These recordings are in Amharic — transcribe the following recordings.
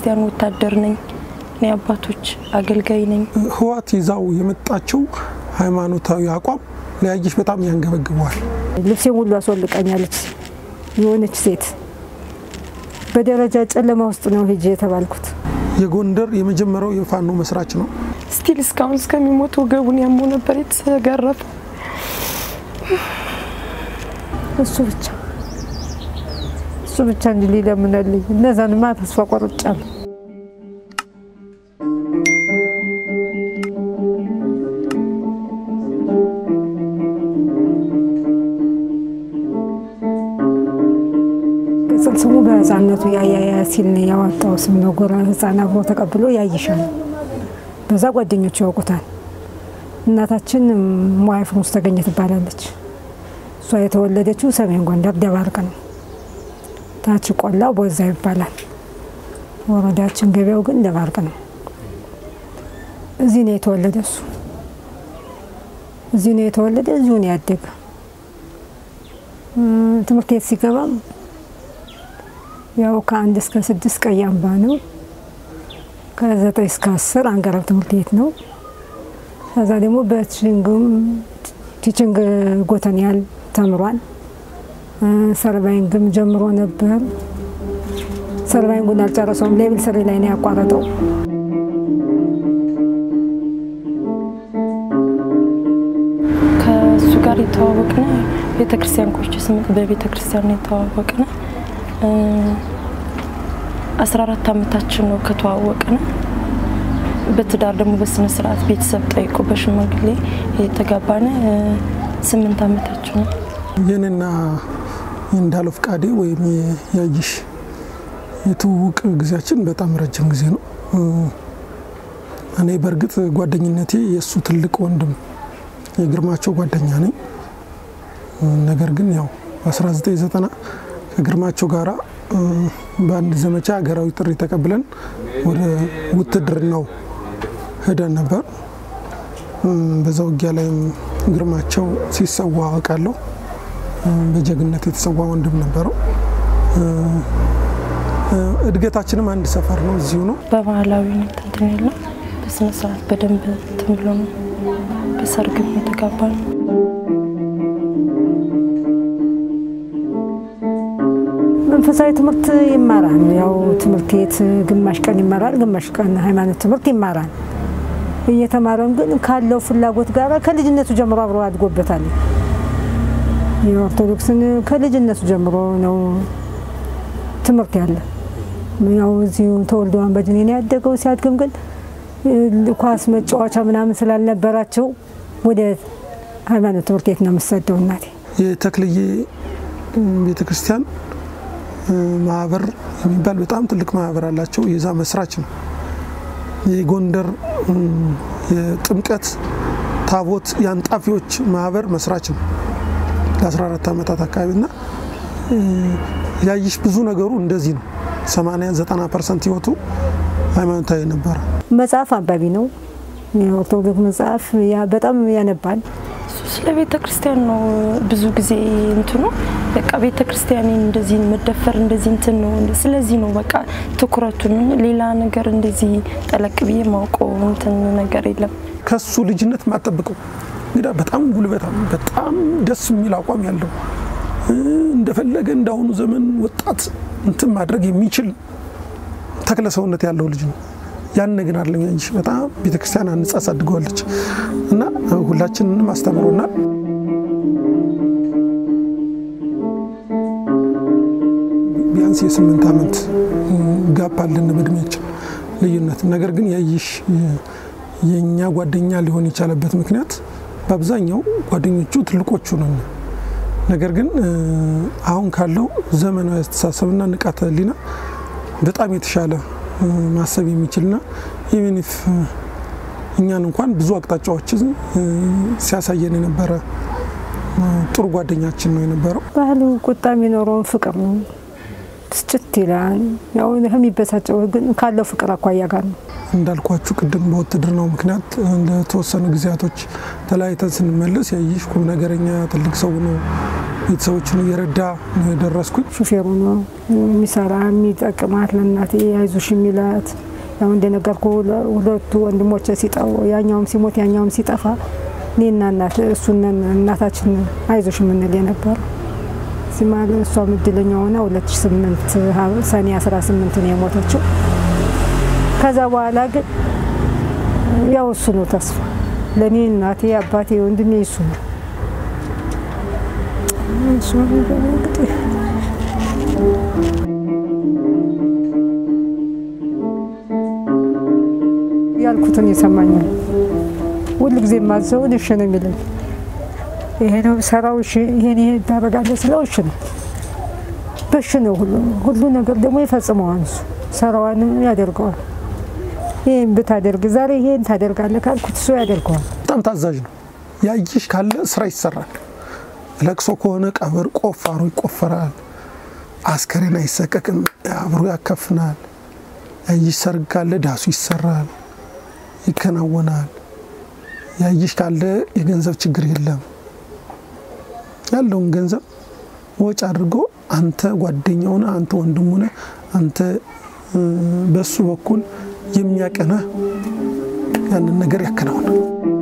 ክርስቲያን ወታደር ነኝ። እኔ አባቶች አገልጋይ ነኝ። ህዋት ይዛው የመጣችው ሃይማኖታዊ አቋም ለያየሽ በጣም ያንገበግበዋል። ልብሴን ሁሉ አስወልቃኛለች። የሆነች ሴት በደረጃ ጨለማ ውስጥ ነው ሄጄ የተባልኩት። የጎንደር የመጀመሪያው የፋኖ መስራች ነው። ስቲል እስካሁን እስከሚሞት ወገቡን ያሞ ነበር የተገረፈ። እሱ ብቻ እሱ ብቻ እንጂ ሊለምነልኝ እነዛንማ ተስፋ ቆርጫለሁ። ቅጽል ስሙ በህፃነቱ ያያያ ሲል ነው ያወጣው ስም ነው። ጎራ ህፃን አብሮ ተቀብሎ ያይሻል። በዛ ጓደኞቹ ያውቁታል። እናታችን ሟይ ፍሩስ ተገኘ ትባላለች። እሷ የተወለደችው ሰሜን ጎንደር ደባርቅ ነው። ታች ቆላው ቦዛ ይባላል። ወረዳችን ገበያው ግን ደባርቅ ነው። እዚህ ነው የተወለደ እሱ እዚህ ነው የተወለደ፣ እዚሁ ነው ያደገ። ትምህርት ቤት ሲገባም ያው ከአንድ እስከ ስድስት ቀይ አምባ ነው። ከዘጠኝ እስከ አስር አንገረብ ትምህርት ቤት ነው። ከዛ ደግሞ በቲችንግም ቲችንግ ጎተንያል ተምሯል። ሰርቫይንግም ጀምሮ ነበር። ሰርቫይንጉን አልጨረሰውም። ሌብል ስሪ ላይ ነው ያቋረጠው። ከእሱ ጋር የተዋወቅነ ቤተክርስቲያን ቆርቼ ስምንት በቤተክርስቲያን ነው የተዋወቅነ። አስራ አራት አመታችን ነው ከተዋወቅነ። በትዳር ደግሞ በስነ ስርዓት ቤተሰብ ጠይቆ በሽማግሌ የተጋባነ ስምንት አመታችን ነው። የኔና የእንዳለው ፍቃዴ ወይም ያይሽ የትውውቅ ጊዜያችን በጣም ረጅም ጊዜ ነው። እኔ በእርግጥ ጓደኝነቴ የእሱ ትልቅ ወንድም የግርማቸው ጓደኛ ነኝ። ነገር ግን ያው በ1990 ከግርማቸው ጋራ በአንድ ዘመቻ ሀገራዊ ጥሪ ተቀብለን ወደ ውትድርናው ሄደን ነበር። በዛ ውጊያ ላይም ግርማቸው ሲሰዋ አውቃለሁ። በጀግነት የተሰዋ ወንድም ነበረው። እድገታችንም አንድ ሰፈር ነው፣ እዚሁ ነው። በባህላዊ ሁኔታ እንትን ያለው በስነ ስርዓት በደንብ እንትን ብሎ ነው። በሰርግም የተጋባ ነው። መንፈሳዊ ትምህርት ይማራል። ያው ትምህርት ቤት ግማሽ ቀን ይማራል፣ ግማሽ ቀን ሃይማኖት ትምህርት ይማራል። እየተማረን ግን ካለው ፍላጎት ጋር ከልጅነቱ ጀምሮ አብሮ አድጎበታል። የኦርቶዶክስን ከልጅነቱ ጀምሮ ነው ትምህርት ያለ። ያው እዚሁ ተወልዶ አንበድኔ ነው ያደገው። ሲያድግም ግን ኳስ መጫወቻ ምናምን ስላልነበራቸው ወደ ሃይማኖት ትምህርት ቤት ነው የምሰደው እናቴ። የተክልዬ ቤተ ክርስቲያን ማህበር የሚባል በጣም ትልቅ ማህበር አላቸው። የዛ መስራች ነው። የጎንደር የጥምቀት ታቦት የአንጣፊዎች ማህበር መስራች ነው ለ14 ዓመታት አካባቢ እና ያይሽ ብዙ ነገሩ እንደዚህ ነው። 80 90 ፐርሰንት ህይወቱ ሃይማኖታዊ ነበረ። መጽሐፍ አንባቢ ነው። የኦርቶዶክስ መጽሐፍ በጣም ያነባል። እሱ ስለ ቤተ ክርስቲያን ነው ብዙ ጊዜ እንትኑ በቃ ቤተ ክርስቲያኔን እንደዚህ መደፈር እንደዚህ እንትን ነው። ስለዚህ ነው በቃ ትኩረቱን ሌላ ነገር እንደዚህ ጠለቅ ብዬ ማውቀው እንትን ነገር የለም። ከሱ ልጅነት ማጠብቀው እንግዲህ በጣም ጉልበታም፣ በጣም ደስ የሚል አቋም ያለው እንደፈለገ እንዳሁኑ ዘመን ወጣት እንትን ማድረግ የሚችል ተክለ ሰውነት ያለው ልጅ ነው። ያን ግን አለም ያንሽ በጣም ቤተክርስቲያን አንጻ አሳድገዋለች እና ሁላችንንም አስተምሮናል። ቢያንስ የስምንት ዓመት ጋፕ አለን በእድሜያችን ልዩነት። ነገር ግን ያይሽ የእኛ ጓደኛ ሊሆን የቻለበት ምክንያት በአብዛኛው ጓደኞቹ ትልቆቹ ነን። ነገር ግን አሁን ካለው ዘመናዊ አስተሳሰብና ንቃተ ህሊና በጣም የተሻለ ማሰብ የሚችልና ኢቨኒፍ እኛን እንኳን ብዙ አቅጣጫዎችን ሲያሳየን የነበረ ጥሩ ጓደኛችን ነው የነበረው። ባህሉ ቁጣ የሚኖረውን ፍቅር ነው። ብስጭት ይላል። ያው የሚበሳጨው ግን ካለው ፍቅር አኳያ ጋር ነው። እንዳልኳችሁ ቅድም በውትድርናው ምክንያት ለተወሰኑ ጊዜያቶች ተለያይተን ስንመለስ ያይሽ ቁም ነገረኛ ትልቅ ሰው ነው። ቤተሰቦችን እየረዳ ነው የደረስኩኝ። ሹፌሩ ነው የሚሰራ የሚጠቅማት ለእናቴ አይዞሽ የሚላት ያው እንደነገርኩ ሁለቱ ወንድሞች ሲጠው ያኛውም ሲሞት ያኛውም ሲጠፋ እኔና እናት እሱነን እናታችን አይዞሽ የምንል የነበር ሲማል እሷም እድለኛ ሆና 2008 ሰኔ 18 ነው የሞተችው። ከዛ በኋላ ግን ያው እሱ ነው ተስፋ ለእኔ እናቴ አባቴ ወንድሜ እሱ ነው። እሱ እንግዲህ ያልኩትን ይሰማኛል። ሁል ጊዜ የማዘው እሺ ነው የሚለኝ። ይሄ ነው ሰራው፣ እሺ ይሄን ይሄ ታደርጋለህ ስለው እሺ ነው በሽ ነው ሁሉ ሁሉ ነገር ደግሞ ይፈጽመዋል። እሱ ሰራዋንም ያደርገዋል። ይህን ብታደርግ ዛሬ ይሄን ታደርጋለህ ካልኩት እሱ ያደርገዋል። በጣም ታዛዥ ነው። ያይሽ ካለ ስራ ይሰራል። ለቅሶ ከሆነ ቀብር ቆፋሮ ይቆፈራል። አስከሬን አይሰቀቅም፣ አብሮ ያከፍናል። ያይሽ ሰርግ ካለ ዳሱ ይሰራል፣ ይከናወናል። ያይሽ ካለ የገንዘብ ችግር የለም። ያለውን ገንዘብ ወጪ አድርጎ አንተ ጓደኛው ነህ፣ አንተ ወንድሙ ነህ፣ አንተ በሱ በኩል የሚያቀናህ ያንን ነገር ያከናውናል።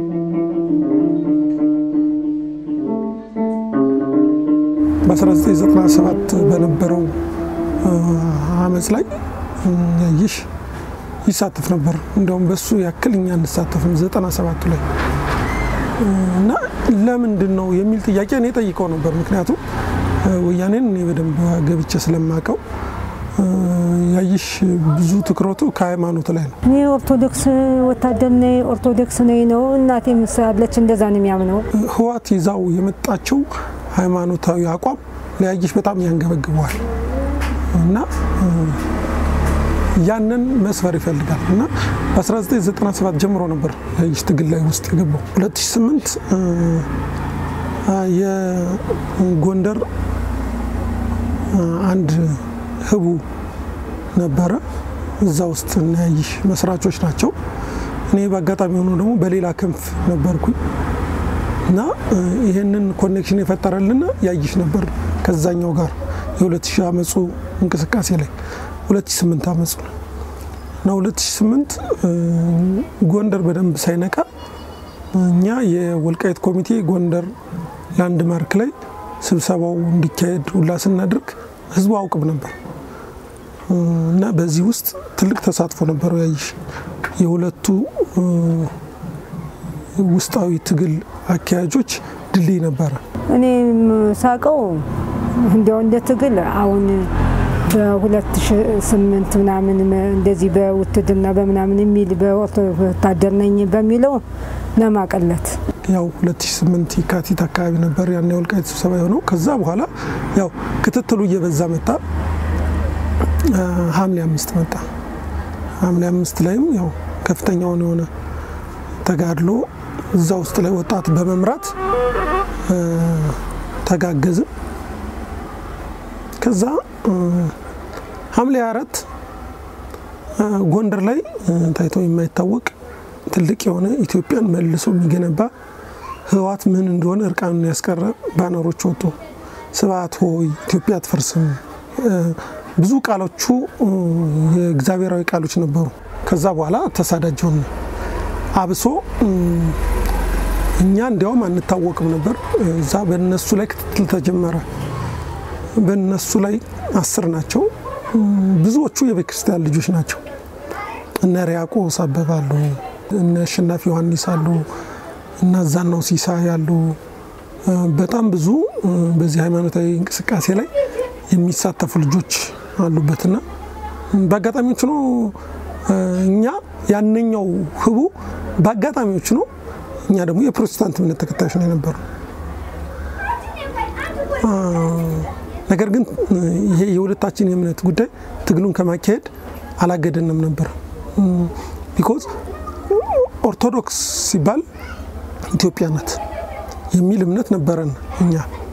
በ1997 በነበረው አመፅ ላይ ያይሽ ይሳተፍ ነበር። እንዲያውም በሱ ያክል እኛ እንሳተፍም 97ቱ ላይ እና ለምንድን ነው የሚል ጥያቄ እኔ ጠይቀው ነበር። ምክንያቱም ወያኔን እኔ በደንብ ገብቼ ስለማውቀው ያይሽ ብዙ ትኩረቱ ከሃይማኖት ላይ ነው። እኔ ኦርቶዶክስ ወታደር ነኝ፣ ኦርቶዶክስ ነኝ ነው እናቴ ምሳለች፣ እንደዛ ነው የሚያምነው። ህዋት ይዛው የመጣቸው ሃይማኖታዊ አቋም ለያይሽ በጣም ያንገበግበዋል እና ያንን መስፈር ይፈልጋል እና በ1997 ጀምሮ ነበር ያይሽ ትግል ላይ ውስጥ የገባው። 2008 የጎንደር አንድ ህቡ ነበረ። እዛ ውስጥ ያይሽ መስራቾች ናቸው። እኔ በአጋጣሚ ሆኖ ደግሞ በሌላ ክንፍ ነበርኩኝ እና ይህንን ኮኔክሽን የፈጠረልና ያይሽ ነበር ከዛኛው ጋር የ2000 አመፁ እንቅስቃሴ ላይ 2008 አመፁ ነው እና 2008 ጎንደር በደንብ ሳይነቃ እኛ የወልቃይት ኮሚቴ ጎንደር ላንድ ማርክ ላይ ስብሰባው እንዲካሄድ ሁላ ስናደርግ ህዝቡ አውቅም ነበር እና በዚህ ውስጥ ትልቅ ተሳትፎ ነበረው ያይሽ የሁለቱ ውስጣዊ ትግል አካያጆች ድልድይ ነበረ። እኔ ሳቀው እንዲያው እንደ ትግል አሁን በ2008 ምናምን እንደዚህ በውትድርና በምናምን የሚል በወታደር ነኝ በሚለው ለማቀለት ያው 2008 የካቲት አካባቢ ነበር ያን የወልቃይት ስብሰባ የሆነው። ከዛ በኋላ ያው ክትትሉ እየበዛ መጣ። ሐምሌ አምስት መጣ። ሐምሌ አምስት ላይም ያው ከፍተኛውን የሆነ ተጋድሎ እዛ ውስጥ ላይ ወጣት በመምራት ተጋገዝን። ከዛ ሐምሌ አራት ጎንደር ላይ ታይቶ የማይታወቅ ትልቅ የሆነ ኢትዮጵያን መልሶ የሚገነባ ህወሓት ምን እንደሆነ እርቃኑን ያስቀረ ባነሮች ወጡ። ስብሐት ሆይ ኢትዮጵያ አትፈርስም። ብዙ ቃሎቹ የእግዚአብሔራዊ ቃሎች ነበሩ። ከዛ በኋላ ተሳዳጅ ሆነ። አብሶ እኛ እንዲያውም አንታወቅም ነበር። እዛ በነሱ ላይ ክትትል ተጀመረ። በነሱ ላይ አስር ናቸው። ብዙዎቹ የቤተክርስቲያን ልጆች ናቸው። እነ ሪያቆስ አበበ አሉ፣ እነ አሸናፊ ዮሐንስ አሉ፣ እነ አዛናው ሲሳይ አሉ። በጣም ብዙ በዚህ ሃይማኖታዊ እንቅስቃሴ ላይ የሚሳተፉ ልጆች አሉበትና በአጋጣሚዎች ነው እኛ ያነኛው ህቡ በአጋጣሚዎች ነው። እኛ ደግሞ የፕሮቴስታንት እምነት ተከታዮች ነው የነበሩ። ነገር ግን ይሄ የሁለታችን የእምነት ጉዳይ ትግሉን ከማካሄድ አላገደንም ነበር። ቢኮዝ ኦርቶዶክስ ሲባል ኢትዮጵያ ናት የሚል እምነት ነበረን እኛ።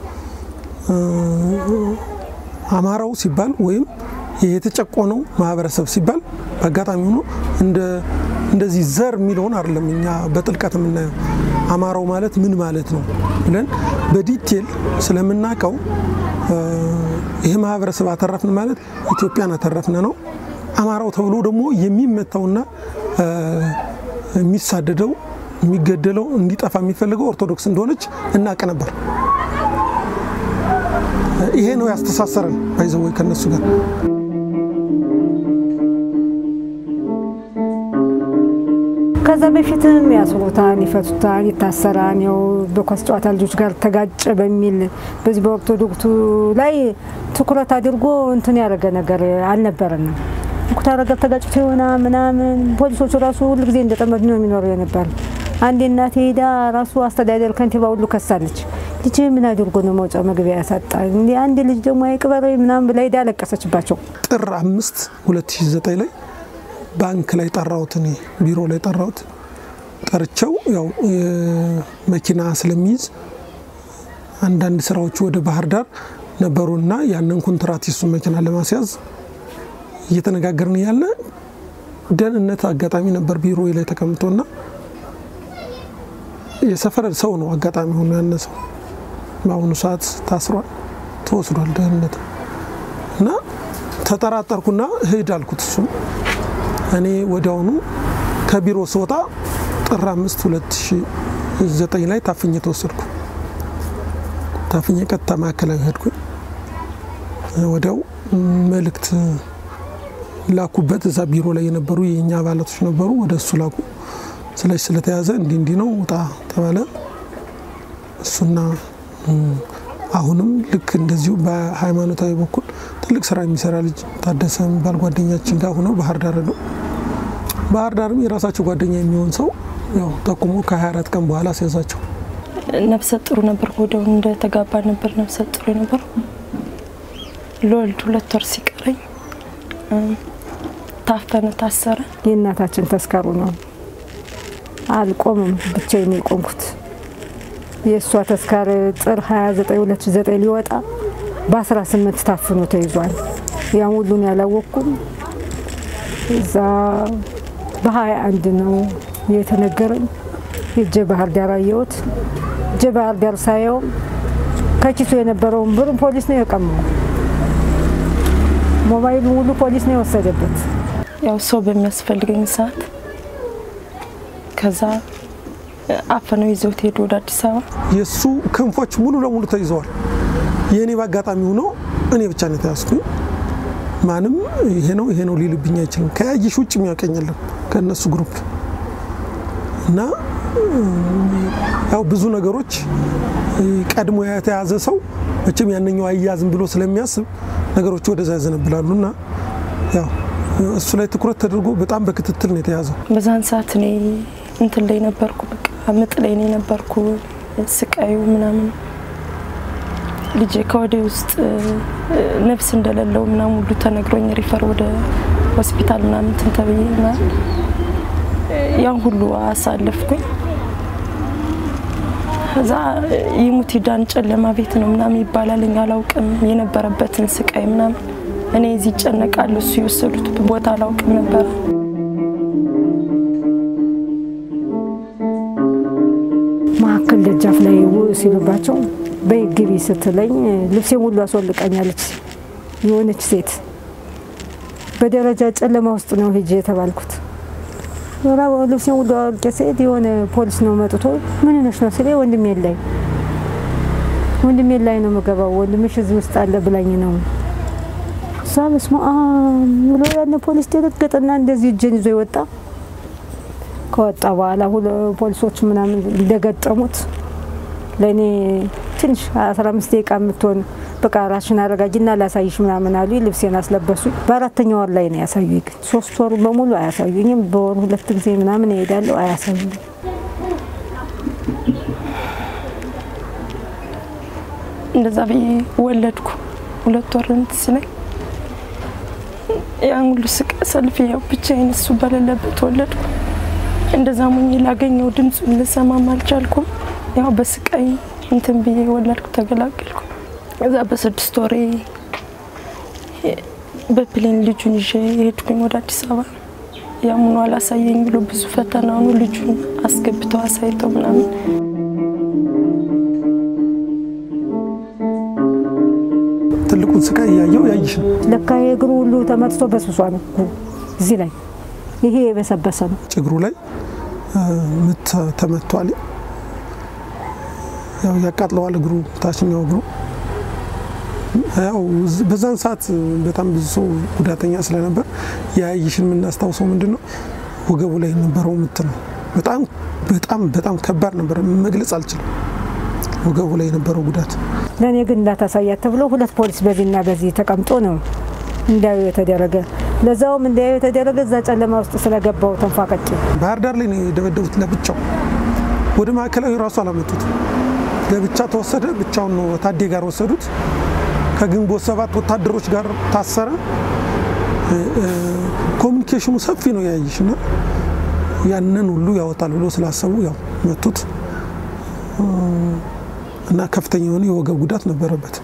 አማራው ሲባል ወይም የተጨቆነው ማህበረሰብ ሲባል በአጋጣሚ ሆኖ እንደዚህ ዘር የሚለውን አይደለም እኛ በጥልቀት የምናየው። አማራው ማለት ምን ማለት ነው ብለን በዲቴል ስለምናውቀው ይሄ ማህበረሰብ አተረፍን ማለት ኢትዮጵያን አተረፍን ነው። አማራው ተብሎ ደግሞ የሚመታውና የሚሳደደው የሚገደለው እንዲጠፋ የሚፈልገው ኦርቶዶክስ እንደሆነች እናውቅ ነበር። ይሄ ነው ያስተሳሰረን ባይዘወይ ከነሱ ጋር ከዛ በፊትም ያስሩታል፣ ይፈቱታል፣ ይታሰራል። ያው በኳስ ጨዋታ ልጆች ጋር ተጋጨ በሚል በዚህ በኦርቶዶክሱ ላይ ትኩረት አድርጎ እንትን ያደረገ ነገር አልነበረንም። ኩታረ ጋር ተጋጭቶ የሆነ ምናምን ፖሊሶቹ ራሱ ሁሉ ጊዜ እንደጠመዱ ነው የሚኖሩ የነበር። አንዴ እናቴ ሄዳ ራሱ አስተዳደር ከንቲባ ሁሉ ከሳለች። ልጅ ምን አድርጎ ነው መውጫ መግቢያ ያሳጣ? እንዲ አንድ ልጅ ደግሞ አይቅበር ምናምን ብላ ሄዳ አለቀሰችባቸው። ጥር አምስት 2009 ላይ ባንክ ላይ ጠራሁት፣ እኔ ቢሮ ላይ ጠራሁት። ጠርቸው ያው መኪና ስለሚይዝ አንዳንድ ስራዎቹ ወደ ባህር ዳር ነበሩና ያንን ኮንትራት የሱን መኪና ለማስያዝ እየተነጋገርን ያለ ደህንነት አጋጣሚ ነበር ቢሮ ላይ ተቀምጦና የሰፈር ሰው ነው አጋጣሚ ሆኖ ያነሰው በአሁኑ ሰዓት ታስሯል፣ ተወስዷል ደህንነት እና ተጠራጠርኩና ሂድ አልኩት። እሱም እኔ ወዲያውኑ ከቢሮ ስወጣ ጥር አምስት 2009 ላይ ታፍኜ ተወሰድኩ። ታፍኜ ቀጥታ ማዕከላዊ ሄድኩኝ። ወዲያው መልእክት ላኩበት። እዛ ቢሮ ላይ የነበሩ የእኛ አባላቶች ነበሩ። ወደ እሱ ላኩ። ስለዚህ ስለተያዘ እንዲህ እንዲህ ነው ውጣ ተባለ። እሱና አሁንም ልክ እንደዚሁ በሃይማኖታዊ በኩል ትልቅ ስራ የሚሰራ ልጅ ታደሰ የሚባል ጓደኛችን ጋር ሆነው ባህር ዳር ነው። ባህር ዳርም የራሳቸው ጓደኛ የሚሆን ሰው ያው ጠቁሞ ከ24 ቀን በኋላ ሲያዛቸው ነፍሰ ጥሩ ነበር። ወዲያውኑ እንደተጋባ ነበር ነፍሰ ጥሩ ነበር። ለወልድ ሁለት ወር ሲቀረኝ ታፈነ፣ ታሰረ። የእናታችን ተስካሩ ነው። አልቆምም፣ ብቻዬን ነው የቆምኩት። የእሷ ተስካር ጥር 29 2009 ሊወጣ በ18 ታፍኖ ተይዟል። ያን ሁሉን ያላወቅኩም። እዛ በ21 ነው የተነገረኝ። ሄጄ ባህር ዳር አየሁት። ሄጄ ባህር ዳር ሳየው ከኪሱ የነበረውን ብር ፖሊስ ነው የቀማው። ሞባይሉ ሁሉ ፖሊስ ነው የወሰደበት። ያው ሰው በሚያስፈልገኝ ሰዓት ከዛ አፈነው ይዘውት ሄዱ ወደ አዲስ አበባ። የእሱ ክንፎች ሙሉ ለሙሉ ተይዘዋል። የእኔ በአጋጣሚ ሆኖ እኔ ብቻ ነው የተያዝኩኝ። ማንም ይሄ ነው ይሄ ነው ሊልብኝ አይችልም። ከያየሽ ውጭ የሚያውቀኝ የለም ከእነሱ ግሩፕ እና ያው ብዙ ነገሮች ቀድሞ የተያዘ ሰው መቼም ያነኛው አያዝም ብሎ ስለሚያስብ ነገሮች ወደዛ ያዘነብላሉ እና ያው እሱ ላይ ትኩረት ተደርጎ በጣም በክትትል ነው የተያዘው። በዛን ሰዓት እኔ እንትን ላይ ነበርኩ፣ በቃ ምጥ ላይ ነው የነበርኩ። ስቃዩ ምናምን ልጄ ከወዴ ውስጥ ነፍስ እንደሌለው ምናምን ሁሉ ተነግሮኝ ሪፈር ወደ ሆስፒታል ምናምን እንትን ተብዬ ምናምን ያን ሁሉ አሳለፍኩኝ። ከዛ ይሙት ዳን ጨለማ ቤት ነው ምናምን ይባላል። እኛ አላውቅም የነበረበትን ስቃይ ምናምን እኔ እዚህ ይጨነቃሉ እሱ የወሰዱት ቦታ አላውቅም ነበር። መካከል ደጃፍ ላይ ሲሉባቸው በግቢ ስትለኝ ልብሴን ሁሉ አስወልቀኛለች የሆነች ሴት። በደረጃ ጨለማ ውስጥ ነው ሄጄ የተባልኩት። ልብሴን ሁሉ አውልቄ ስሄድ የሆነ ፖሊስ ነው መጥቶ ምን ነሽ ነው ስለ ወንድሜ ላይ ወንድሜ ላይ ነው የምገባው ወንድምሽ እዚህ ውስጥ አለ ብላኝ ነው እዛ በስመ አብ ብሎ ያን ፖሊስ ደነገጠና እንደዚህ እጄን ይዞ ይወጣ። ከወጣ በኋላ ፖሊሶች ምናምን እንደገጠሙት ለእኔ ትንሽ 15 ደቂቃ የምትሆን በቃ ራስሽን አረጋጅና ላሳይሽ ምናምን አሉ። ልብሴን አስለበሱ። በአራተኛ ወር ላይ ነው ያሳዩ። ግን ሶስት ወሩ በሙሉ አያሳዩኝም። በወር ሁለት ጊዜ ምናምን እሄዳለሁ፣ አያሳዩኝ። እንደዛ ብዬ ወለድኩ። ሁለት ወር እንትን ሲለኝ ያን ሁሉ ስቃይ ሰልፍ ያው ብቻዬን እሱ በሌለበት ወለድኩ። እንደዛ ሞኝ ላገኘው ድምፁን ልሰማም አልቻልኩም። ያው በስቃይ እንትን ብዬ ወለድኩ፣ ተገላገልኩ። እዛ በስድስት ወሬ በፕሌን ልጁን ይዤ የሄድኩኝ ወደ አዲስ አበባ ያምኑ አላሳየኝ ብሎ ብዙ ፈተናኑ ልጁን አስገብተው አሳይተው ምናምን ትልቁን ስቃይ እያየው ያይሽ ነው። ለካ የእግሩ ሁሉ ተመትቶ በስብሷል እኮ እዚህ ላይ ይሄ የበሰበሰ ነው። ጭግሩ ላይ ምት ተመቷል። ያው ያቃጥለዋል እግሩ ታችኛው እግሩ። ያው በዛን ሰዓት በጣም ብዙ ሰው ጉዳተኛ ስለነበር የያይሽን የምናስታውሰው ምንድን ነው ወገቡ ላይ የነበረው ምት ነው። በጣም በጣም በጣም ከባድ ነበር፣ መግለጽ አልችልም ወገቡ ላይ የነበረው ጉዳት። ለእኔ ግን እንዳታሳያት ተብሎ ሁለት ፖሊስ በዚህና በዚህ ተቀምጦ ነው እንዳዩ የተደረገ። ለዛውም እንዳዩ የተደረገ እዛ ጨለማ ውስጥ ስለገባው ተንፏቀቂ ባህር ዳር ላይ ነው የደበደቡት ለብቻው። ወደ ማዕከላዊ ራሱ አላመጡት፣ ለብቻ ተወሰደ። ብቻውን ነው ታዴ ጋር ወሰዱት። ከግንቦት ሰባት ወታደሮች ጋር ታሰረ። ኮሚኒኬሽኑ ሰፊ ነው ያይሽ እና ያንን ሁሉ ያወጣል ብሎ ስላሰቡ ያው መቱት እና ከፍተኛ የሆነ የወገብ ጉዳት ነበረበት።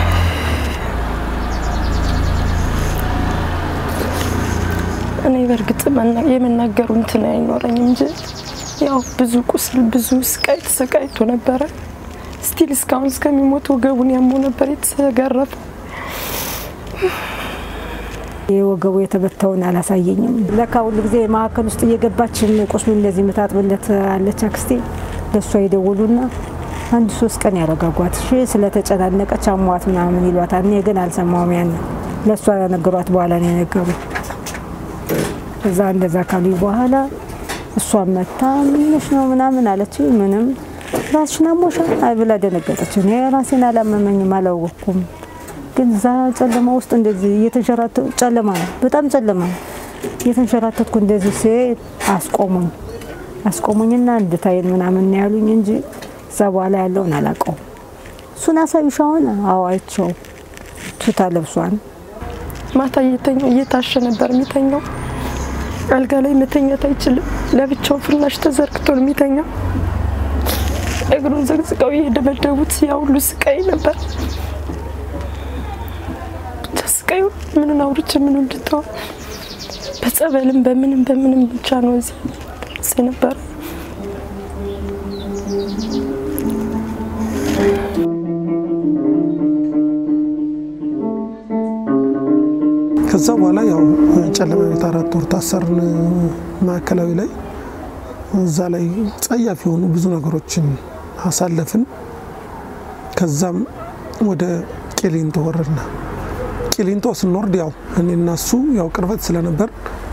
እኔ በእርግጥ የመናገሩ እንትን አይኖረኝም እንጂ ያው ብዙ ቁስል ብዙ ስቃይ ተሰቃይቶ ነበረ። ስቲል እስካሁን እስከሚሞት ወገቡን ያሞ ነበር የተገረፈ። የወገቡ የተበታውን አላሳየኝም። ለካ ሁሉ ጊዜ ማዕከል ውስጥ እየገባች ቁስሉ እንደዚህ የምታጥብለት አለች አክስቴ። ለእሷ የደወሉና አንድ ሶስት ቀን ያረጋጓት እሺ ስለተጨናነቀች አሟት ምናምን ይሏታል። እኔ ግን አልሰማውም። ያን ለእሷ ነገሯት በኋላ ነው የነገሩ። እዛ እንደዛ ካሉ በኋላ እሷን መታ ምንሽ ነው ምናምን አለች። ምንም ራስሽን አሞሻል ብላ ደነገጠች። እኔ ራሴን አላመመኝም አላወቅኩም። ግን እዛ ጨለማ ውስጥ እንደዚህ እየተንሸራተ ጨለማ ነው፣ በጣም ጨለማ ነው። እየተንሸራተትኩ እንደዚህ ሲሄድ አስቆሙኝ። አስቆሙኝና እንድታይን ምናምን ነው ያሉኝ እንጂ እዛ በኋላ ያለውን አላውቀውም። እሱን አሳዩሽ አሁን? አዎ አይቼው ቱታ ለብሷን ማታ እየተኛው እየታሸ ነበር የሚተኛው። አልጋ ላይ መተኛት አይችልም። ለብቻው ፍራሽ ተዘርግቶ ነው የሚተኛው። እግሩን ዘግዝቀው የደበደቡት ያ ሁሉ ስቃይ ነበር። ብቻ ስቃዩ ምንን አውርቼ ምን እንድተው በጸበልም በምንም በምንም ብቻ ነው እዚህ ደርስ ነበር። ከዛ በኋላ ያው ጨለማ ቤት አራት ወር ታሰርን ማዕከላዊ ላይ። እዛ ላይ ጸያፍ የሆኑ ብዙ ነገሮችን አሳለፍን። ከዛም ወደ ቂሊንጦ ወረድና ቂሊንጦ ስንወርድ ያው እኔና እሱ ያው ቅርበት ስለነበር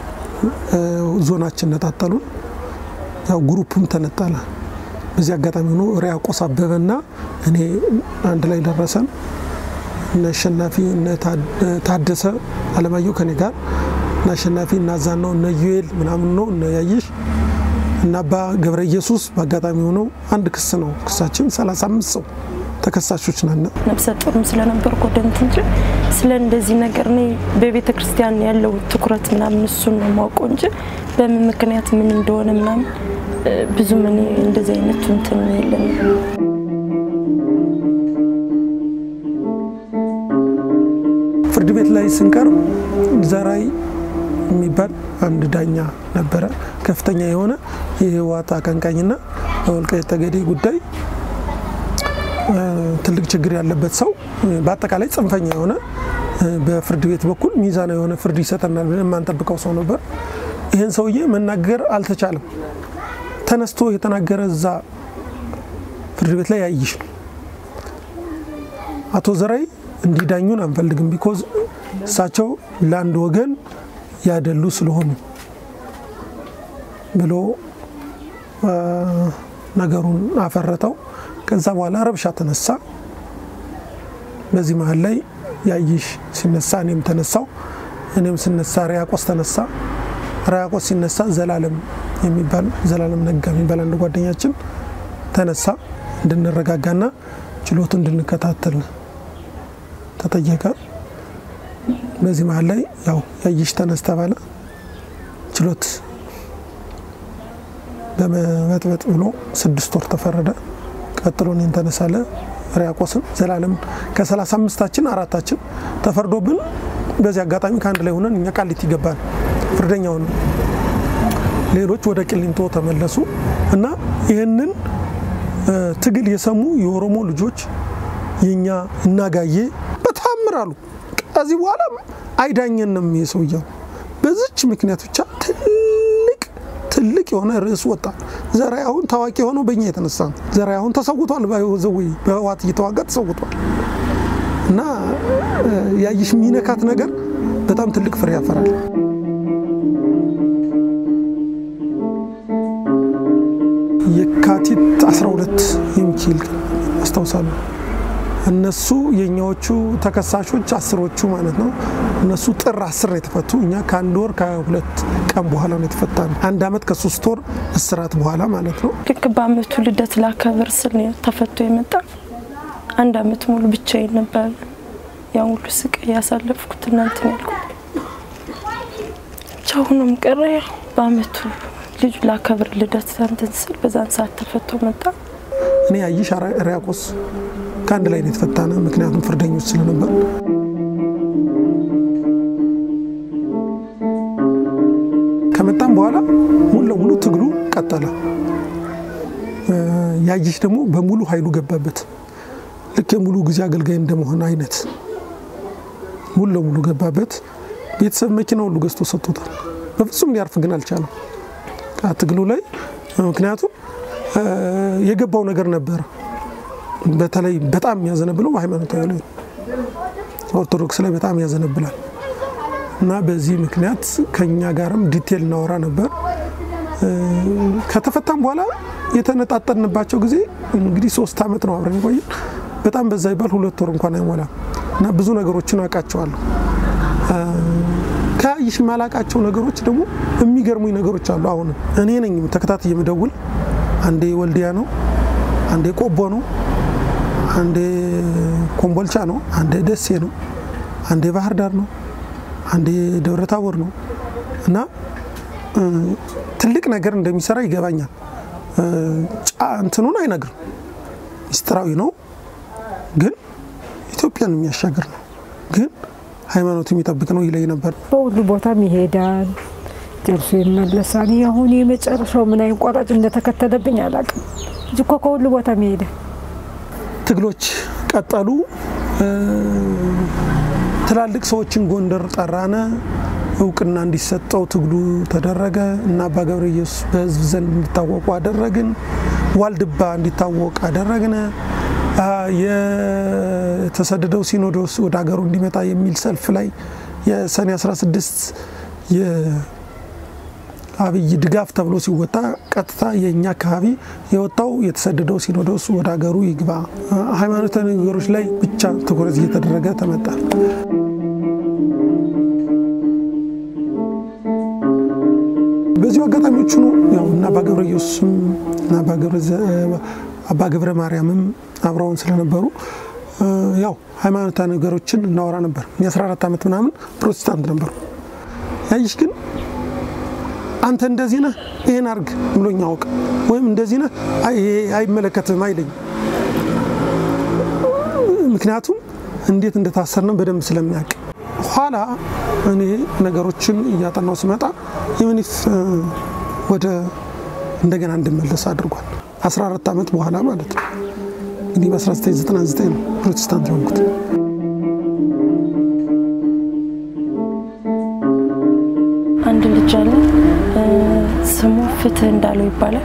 ዞናችን ነጣጠሉን። ያው ግሩፕም ተነጠለ። በዚህ አጋጣሚ ሆኖ ሪያቆስ አበበና እኔ አንድ ላይ ደረሰን። እነ አሸናፊ እነ ታደሰ አለማየሁ ከኔ ጋር እነ አሸናፊ እና ዛናው እነ ዩኤል ምናምን ነው እነ ያይሽ እና አባ ገብረ ኢየሱስ በአጋጣሚ ሆነው አንድ ክስ ነው ክሳችን 35 ሰው ተከሳሾች ነን። ነፍሰ ጡርም ስለነበርኩ ወደ እንትን እንጂ ስለ እንደዚህ ነገር እኔ በቤተ ክርስቲያን ያለው ትኩረት ምናምን እሱን ነው የማውቀው እንጂ በምን ምክንያት ምን እንደሆነ ምናምን ብዙም እኔ እንደዚህ አይነቱ እንትን የለንም። ፍርድ ቤት ላይ ስንቀርብ ዘራይ የሚባል አንድ ዳኛ ነበረ። ከፍተኛ የሆነ የህወሓት አቀንቃኝና በወልቃይት ጠገዴ ጉዳይ ትልቅ ችግር ያለበት ሰው፣ በአጠቃላይ ጽንፈኛ የሆነ በፍርድ ቤት በኩል ሚዛናዊ የሆነ ፍርድ ይሰጠናል ብለን የማንጠብቀው ሰው ነበር። ይህን ሰውዬ መናገር አልተቻለም። ተነስቶ የተናገረ እዛ ፍርድ ቤት ላይ ያይሽ አቶ ዘራይ እንዲዳኙን አንፈልግም፣ ቢኮዝ እሳቸው ለአንድ ወገን ያደሉ ስለሆኑ ብሎ ነገሩን አፈረጠው። ከዛ በኋላ ረብሻ ተነሳ። በዚህ መሀል ላይ ያይሽ ሲነሳ እኔም ተነሳው። እኔም ስነሳ ሪያቆስ ተነሳ። ሪያቆስ ሲነሳ ዘላለም የሚባል ዘላለም ነጋ የሚባል አንድ ጓደኛችን ተነሳ። እንድንረጋጋና ችሎቱ እንድንከታተል ተጠየቀ። በዚህ መሀል ላይ ያው ያይሽ ተነስ ተባለ። ችሎት በመበጥበጥ ብሎ ስድስት ወር ተፈረደ። ቀጥሎ እኔን ተነሳለ ሪያቆስን ዘላለም ከሰላሳ አምስታችን አራታችን ተፈርዶብን በዚህ አጋጣሚ ከአንድ ላይ ሆነን እኛ ቃሊቲ ገባን። ፍርደኛውን ሌሎች ወደ ቂሊንጦ ተመለሱ እና ይህንን ትግል የሰሙ የኦሮሞ ልጆች የኛ እናጋዬ በታምር አሉ። ከዚህ በኋላ አይዳኘንም የሰውየው በዚች ምክንያት ብቻ ትልቅ ትልቅ የሆነ ርዕስ ወጣ። ዘርዓ አሁን ታዋቂ የሆነው በእኛ የተነሳ ነው። ዘርዓ አሁን ተሰውቷል፣ ዘዌ በህወሓት እየተዋጋ ተሰውቷል። እና ያይሽ የሚነካት ነገር በጣም ትልቅ ፍሬ ያፈራል። የካቲት 12 የሚችል አስታውሳለሁ። እነሱ የኛዎቹ ተከሳሾች አስሮቹ ማለት ነው። እነሱ ጥር አስር ነው የተፈቱ። እኛ ከአንድ ወር ከሁለት ቀን በኋላ ነው የተፈታ ነው። አንድ አመት ከሶስት ወር እስራት በኋላ ማለት ነው። ልክ በአመቱ ልደት ላከብር ስል ነው ተፈቶ የመጣ አንድ አመት ሙሉ ብቻዬን ነበር ያን ሁሉ ስቃይ ያሳለፍኩት እናንትን ያልኩት ብቻ ሆኖም ቀረ። ያው በአመቱ ልጁ ላከብር ልደት እንትን ስል በዛን ሰዓት ተፈቶ መጣ። እኔ ያይሽ ሪያቆስ ከአንድ ላይ ነው የተፈታነ። ምክንያቱም ፍርደኞች ስለነበር ከመጣም በኋላ ሙሉ ለሙሉ ትግሉ ቀጠለ። ያይሽ ደግሞ በሙሉ ኃይሉ ገባበት። ልክ የሙሉ ጊዜ አገልጋይ እንደመሆን አይነት ሙሉ ለሙሉ ገባበት። ቤተሰብ መኪና ሁሉ ገዝቶ ሰጥቶታል። በፍጹም ሊያርፍ ግን አልቻለም ትግሉ ላይ ምክንያቱም የገባው ነገር ነበረ። በተለይ በጣም የሚያዘነብለው ሃይማኖታዊ ላይ ኦርቶዶክስ ላይ በጣም ያዘነብላል እና በዚህ ምክንያት ከኛ ጋርም ዲቴል እናወራ ነበር። ከተፈታም በኋላ የተነጣጠንባቸው ጊዜ እንግዲህ ሶስት ዓመት ነው አብረን ቆይን። በጣም በዛ ይባል ሁለት ወር እንኳን አይሞላም እና ብዙ ነገሮችን አውቃቸዋለሁ። ከያይሽ የማላውቃቸው ነገሮች ደግሞ የሚገርሙኝ ነገሮች አሉ። አሁንም እኔ ነኝ ተከታትዬ የምደውል አንዴ ወልዲያ ነው፣ አንዴ ቆቦ ነው፣ አንዴ ኮምቦልቻ ነው፣ አንዴ ደሴ ነው፣ አንዴ ባህር ዳር ነው፣ አንዴ ደብረ ታቦር ነው እና ትልቅ ነገር እንደሚሰራ ይገባኛል። እንትኑን አይነግርም፣ ሚስጥራዊ ነው፣ ግን ኢትዮጵያን የሚያሻግር ነው፣ ግን ሃይማኖት የሚጠብቅ ነው ይለኝ ነበር። በሁሉ ቦታም ይሄዳል ደርሶ ይመለሳል። አሁን የመጨረሻው ምን አይነት ቆራጭ እንደተከተለብኝ አላውቅም እንጂ እኮ ከሁሉ ቦታ መሄደ ትግሎች ቀጠሉ። ትላልቅ ሰዎችን ጎንደር ጠራነ፣ እውቅና እንዲሰጠው ትግሉ ተደረገ እና አባ ገብረ ኢየሱስ በህዝብ ዘንድ እንዲታወቁ አደረግን። ዋልድባ እንዲታወቅ አደረግነ። የተሰደደው ሲኖዶስ ወደ ሀገሩ እንዲመጣ የሚል ሰልፍ ላይ የሰኔ 16 አብይ ድጋፍ ተብሎ ሲወጣ ቀጥታ የእኛ አካባቢ የወጣው የተሰደደው ሲኖዶስ ወደ ሀገሩ ይግባ፣ ሃይማኖታዊ ነገሮች ላይ ብቻ ትኩረት እየተደረገ ተመጣ። በዚሁ አጋጣሚዎቹ ነው ያው እና አባ ገብረ ኢየሱስም እና አባ ገብረ ማርያምም አብረውን ስለነበሩ ያው ሃይማኖታዊ ነገሮችን እናወራ ነበር። የ14 ዓመት ምናምን ፕሮቴስታንት ነበሩ። ያይሽ ግን አንተ እንደዚህ ነህ ይሄን አርግ ብሎኝ አውቅ ወይም እንደዚህ ነህ አይመለከትም አይለኝም። ምክንያቱም እንዴት እንደታሰርነው በደንብ ስለሚያውቅ ኋላ እኔ ነገሮችን እያጠናው ስመጣ ዩኒፍ ወደ እንደገና እንድመለስ አድርጓል። 14 ዓመት በኋላ ማለት ነው። እንግዲህ በ1999 ነው ፕሮቴስታንት የሆንኩት። አንድ ልጅ አለ ስሙ ፍትህ እንዳለው ይባላል።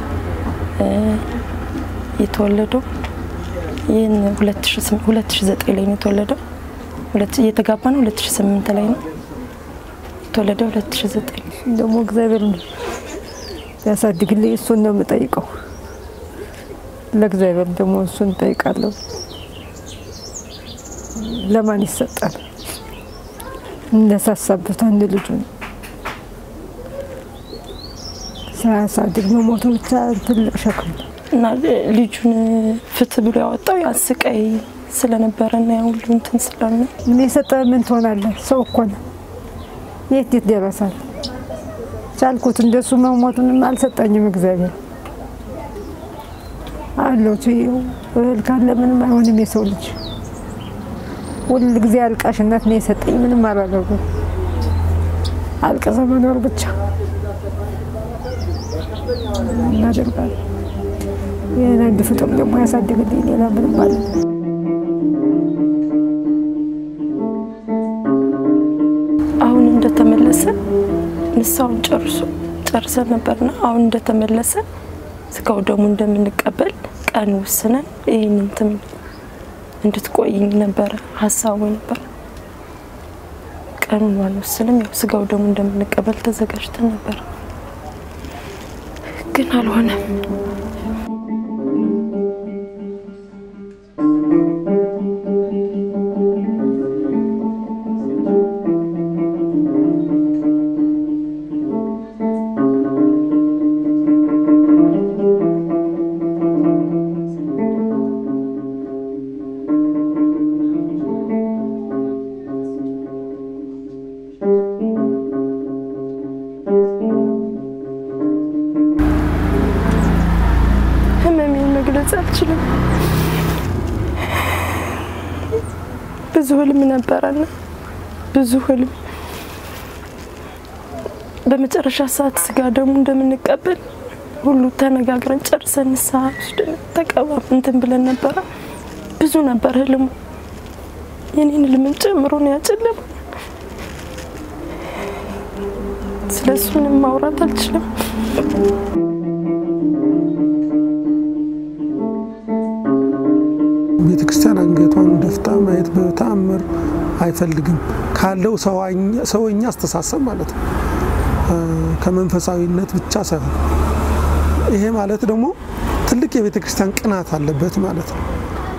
የተወለደው ይህን 2009 ላይ ነው የተወለደው። እየተጋባ ነው 2008 ላይ ነው የተወለደው 2009 ደግሞ እግዚአብሔር ነው ያሳድግልኝ። እሱን ነው የምጠይቀው። ለእግዚአብሔር ደግሞ እሱን እጠይቃለሁ። ለማን ይሰጣል? እነሳሳበት አንድ ልጁ ነው ሳያሳድግ መሞቱ ብቻ ትልቅ ሸክም ነው። እና ልጁን ፍትህ ብሎ ያወጣው ያ ስቃይ ስለነበረ እና ያ ሁሉ እንትን ስላለ ምን የሰጠ ምን ትሆናለህ? ሰው እኮ ነው። የት የት ደረሳል? ቻልኩት። እንደሱ መሞቱንም አልሰጠኝም እግዚአብሔር አለው እህል ካለ ምንም አይሆንም። የሰው ልጅ ሁል ጊዜ አልቃሽነት ነው የሰጠኝ። ምንም አላደረጉም። አልቅሰ መኖር ብቻ እናደርጋለን። ይህን አንድ ፍጡር ደግሞ ያሳድግልኝ ሌላ ምንም ማለት ነው። አሁን እንደተመለሰ ንሳውን ጨርሶ ጨርሰን ነበርና አሁን እንደተመለሰ ስጋው ደግሞ እንደምንቀበል ቀን ወስነን ይህን እንትን እንድትቆይኝ ነበረ ሀሳቡ ነበር። ቀኑን ባንወስንም ያው ስጋው ደግሞ እንደምንቀበል ተዘጋጅተን ነበር፣ ግን አልሆነም። ህመሜን መግለጽ አልችልም። ብዙ ህልም ነበረና ብዙ ህልም በመጨረሻ ሰዓት ስጋ ደግሞ እንደምንቀበል ሁሉ ተነጋግረን ጨርሰን ንስሐ ወስደን ተቀባ እንትን ብለን ነበረ። ብዙ ነበር ህልሙ። የኔን ህልምን ጨምሮ ነው ያጨለመው። ስለሱ ምንም ማውራት አልችልም። ቤተ ክርስቲያን አንገቷን ደፍታ ማየት በተአምር አይፈልግም። ካለው ሰውኛ አስተሳሰብ ማለት ነው፣ ከመንፈሳዊነት ብቻ ሳይሆን ይሄ ማለት ደግሞ ትልቅ የቤተ ክርስቲያን ቅናት አለበት ማለት ነው።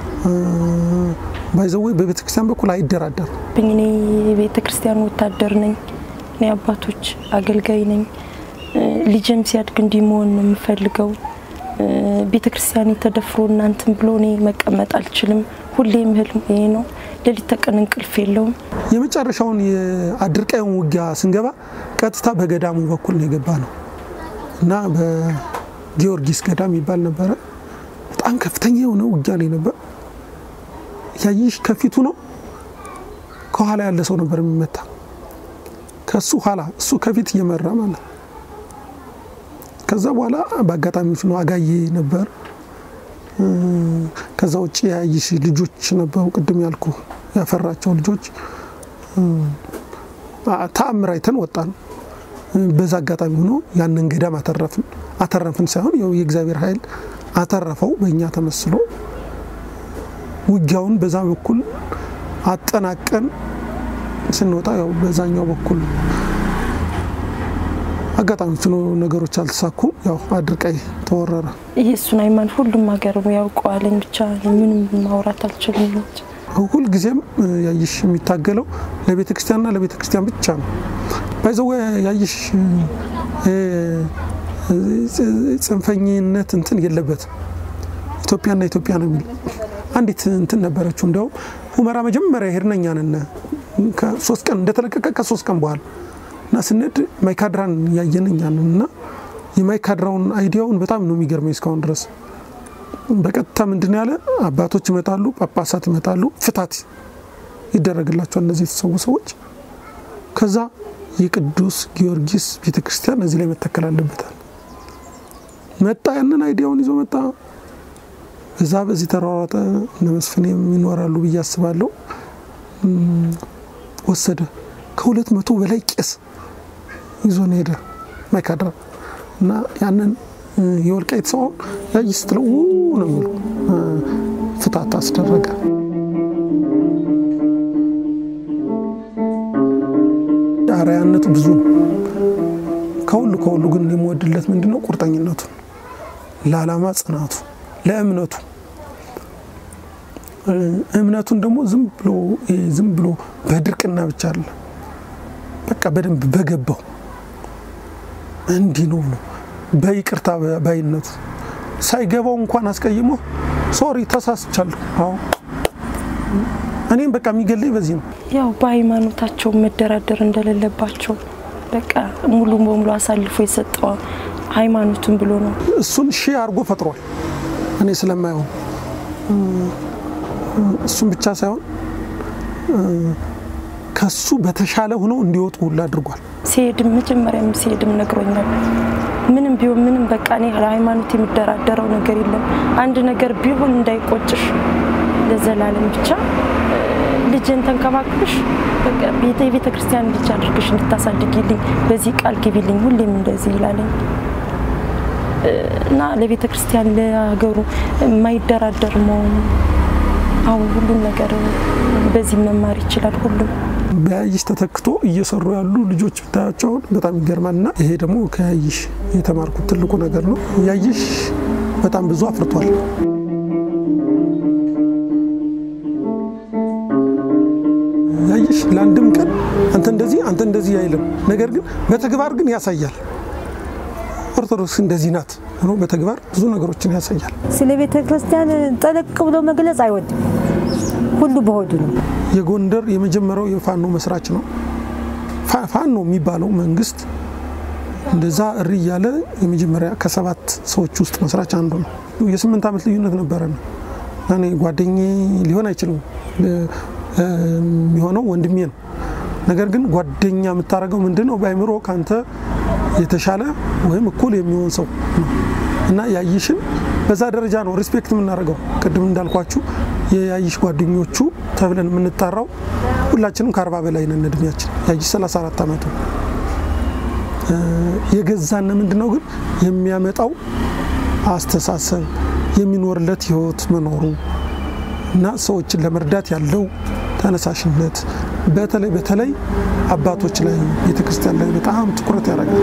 ባይዘወይ በቤተ ክርስቲያን በኩል አይደራደርም። እኔ የቤተ ክርስቲያን ወታደር ነኝ። እኔ አባቶች አገልጋይ ነኝ። ልጅም ሲያድግ እንዲህ መሆን ነው የምፈልገው። ቤተ ክርስቲያን ተደፍሮ እናንትን ብሎ እኔ መቀመጥ አልችልም። ሁሌም ህልም ይሄ ነው። ሌሊት ተቀን እንቅልፍ የለውም። የመጨረሻውን የአድርቃዩን ውጊያ ስንገባ ቀጥታ በገዳሙ በኩል ነው የገባ ነው እና በጊዮርጊስ ገዳም ይባል ነበረ። በጣም ከፍተኛ የሆነ ውጊያ ላይ ነበር። ያይሽ ከፊቱ ነው፣ ከኋላ ያለ ሰው ነበር የሚመታ ከሱ ኋላ እሱ ከፊት እየመራ ማለት ከዛ በኋላ በአጋጣሚዎች ነው አጋዬ ነበር። ከዛ ውጭ ያይሽ ልጆች ነበሩ፣ ቅድም ያልኩ ያፈራቸው ልጆች ተአምር አይተን ወጣን። በዛ አጋጣሚ ሆኖ ያንን ገዳም አተረፍን። አተረፍን ሳይሆን ያው የእግዚአብሔር ኃይል አተረፈው በእኛ ተመስሎ ውጊያውን በዛ በኩል አጠናቀን ስንወጣ ያው በዛኛው በኩል አጋጣሚዎች ነው ነገሮች አልተሳኩም። ያው አድርቃይ ተወረረ። ይህ እሱን ሃይማኖት ሁሉም ሀገር ያውቀዋለኝ። ብቻ ምንም ማውራት አልችልም። ሁል ጊዜም ያይሽ የሚታገለው ለቤተ ክርስቲያንና ለቤተ ክርስቲያን ብቻ ነው። ባይዘወ ያይሽ ጽንፈኝነት እንትን የለበትም። ኢትዮጵያና ኢትዮጵያ ነው የሚል አንዲት እንትን ነበረችው። እንዲያውም ሁመራ መጀመሪያ ሄድን እኛ ነን ሶስት ቀን እንደተለቀቀ ከሶስት ቀን በኋላ እና ስንሄድ ማይካድራን ያየን እኛ ነን እና የማይካድራውን አይዲያውን በጣም ነው የሚገርመኝ እስካሁን ድረስ። በቀጥታ ምንድን ያለ አባቶች ይመጣሉ፣ ጳጳሳት ይመጣሉ፣ ፍታት ይደረግላቸዋል እነዚህ የተሰዉ ሰዎች። ከዛ የቅዱስ ጊዮርጊስ ቤተክርስቲያን እዚህ ላይ መተከል አለበታል። መጣ ያንን አይዲያውን ይዞ መጣ። እዛ በዚህ ተሯሯጠ። እነ መስፍኔም ይኖራሉ ብዬ አስባለሁ። ወሰደ ከሁለት መቶ በላይ ቄስ ይዞን ሄደ ማይካድራ እና ያንን የወልቃይት ሰው ያይ ስትለው ነው የሚሉ ፍታት አስደረገ። አርአያነቱ ብዙ ነው። ከሁሉ ከሁሉ ግን የምወድለት ምንድን ነው? ቁርጠኝነቱ፣ ለዓላማ ጽናቱ፣ ለእምነቱ እምነቱን ደግሞ ዝም ብሎ ዝም ብሎ በድርቅና ብቻ አለ በቃ በደንብ በገባው እንዲህ ነው ነው በይቅርታ ባይነቱ ሳይገባው እንኳን አስቀይሞ ሶሪ ተሳስቻለሁ። አዎ እኔም በቃ የሚገለኝ በዚህ ነው። ያው በሃይማኖታቸው መደራደር እንደሌለባቸው በቃ ሙሉ በሙሉ አሳልፎ የሰጠው ሃይማኖቱን ብሎ ነው። እሱን ሺህ አድርጎ ፈጥሯል። እኔ ስለማየው እሱን ብቻ ሳይሆን ከሱ በተሻለ ሆኖ እንዲወጡ ሁሉ አድርጓል። ሲሄድም መጀመሪያም ሲሄድም ነግሮኛል። ምንም ቢሆን ምንም በቃ እኔ ለሃይማኖት የሚደራደረው ነገር የለም። አንድ ነገር ቢሆን እንዳይቆጭሽ ለዘላለም ብቻ ልጅን ተንከባክብሽ የቤተ ክርስቲያን ልጅ አድርግሽ እንድታሳድጊልኝ በዚህ ቃል ግቢልኝ፣ ሁሌም እንደዚህ ይላለኝ እና ለቤተ ክርስቲያን ለሀገሩ የማይደራደር መሆኑ አሁን ሁሉም ነገር በዚህ መማር ይችላል ሁሉም በያይሽ ተተክቶ እየሰሩ ያሉ ልጆች ብታያቸውን በጣም ይገርማል። እና ይሄ ደግሞ ከያይሽ የተማርኩት ትልቁ ነገር ነው። ያይሽ በጣም ብዙ አፍርቷል። ያይሽ ለአንድም ቀን አንተ እንደዚህ አንተ እንደዚህ አይልም። ነገር ግን በተግባር ግን ያሳያል። ኦርቶዶክስ እንደዚህ ናት ሆኖ በተግባር ብዙ ነገሮችን ያሳያል። ስለ ቤተ ክርስቲያን ጠለቅ ብሎ መግለጽ አይወድም። ሁሉ በሆዱ ነው። የጎንደር የመጀመሪያው የፋኖ መስራች ነው። ፋኖ የሚባለው መንግስት እንደዛ እሪ እያለ የመጀመሪያ ከሰባት ሰዎች ውስጥ መስራች አንዱ ነው። የስምንት ዓመት ልዩነት ነበረ ነው እኔ ጓደኜ ሊሆን አይችልም የሚሆነው ወንድሜ ነው። ነገር ግን ጓደኛ የምታደርገው ምንድን ነው? በአይምሮ ከአንተ የተሻለ ወይም እኩል የሚሆን ሰው ነው እና ያይሽን በዛ ደረጃ ነው ሪስፔክት የምናደርገው። ቅድም እንዳልኳችሁ የያይሽ ጓደኞቹ ተብለን የምንጠራው ሁላችንም ከአርባ በላይ ነን እድሜያችን። ያይሽ 34 ዓመቱ የገዛን ምንድን ነው ግን የሚያመጣው አስተሳሰብ የሚኖርለት ህይወት መኖሩ እና ሰዎችን ለመርዳት ያለው ተነሳሽነት በተለይ በተለይ አባቶች ላይ ቤተክርስቲያን ላይ በጣም ትኩረት ያደርጋል።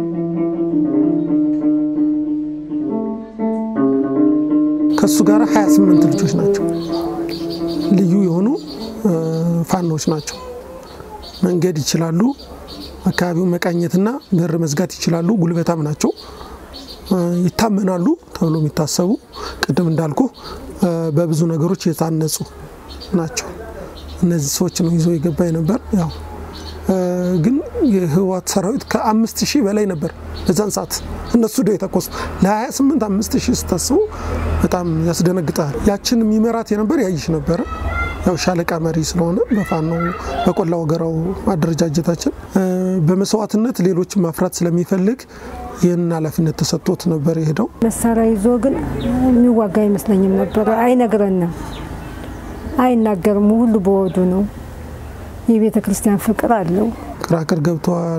ከእሱ ጋር 28 ልጆች ናቸው። ልዩ የሆኑ ፋኖች ናቸው። መንገድ ይችላሉ። አካባቢውን መቃኘትና በር መዝጋት ይችላሉ። ጉልበታም ናቸው። ይታመናሉ ተብሎ የሚታሰቡ ቅድም እንዳልኩ በብዙ ነገሮች የታነጹ ናቸው። እነዚህ ሰዎች ነው ይዞ የገባ ነበር። ያው ግን የህወሓት ሰራዊት ከአምስት ሺህ በላይ ነበር በዛን ሰዓት እነሱ ደ የተኮሱ ለ28 አምስት ሺህ ስታስቡ በጣም ያስደነግጣል። ያችን የሚመራት የነበር ያይሽ ነበረ። ያው ሻለቃ መሪ ስለሆነ በፋኖ በቆላ ወገራው አደረጃጀታችን በመስዋዕትነት ሌሎችን ማፍራት ስለሚፈልግ ይህንን ኃላፊነት ተሰጥቶት ነበር የሄደው። መሳሪያ ይዞ ግን የሚዋጋ አይመስለኝም ነበር። አይነግረንም፣ አይናገርም። ሁሉ በወዱ ነው። የቤተ ክርስቲያን ፍቅር አለው። ቅራቅር ገብተዋል፣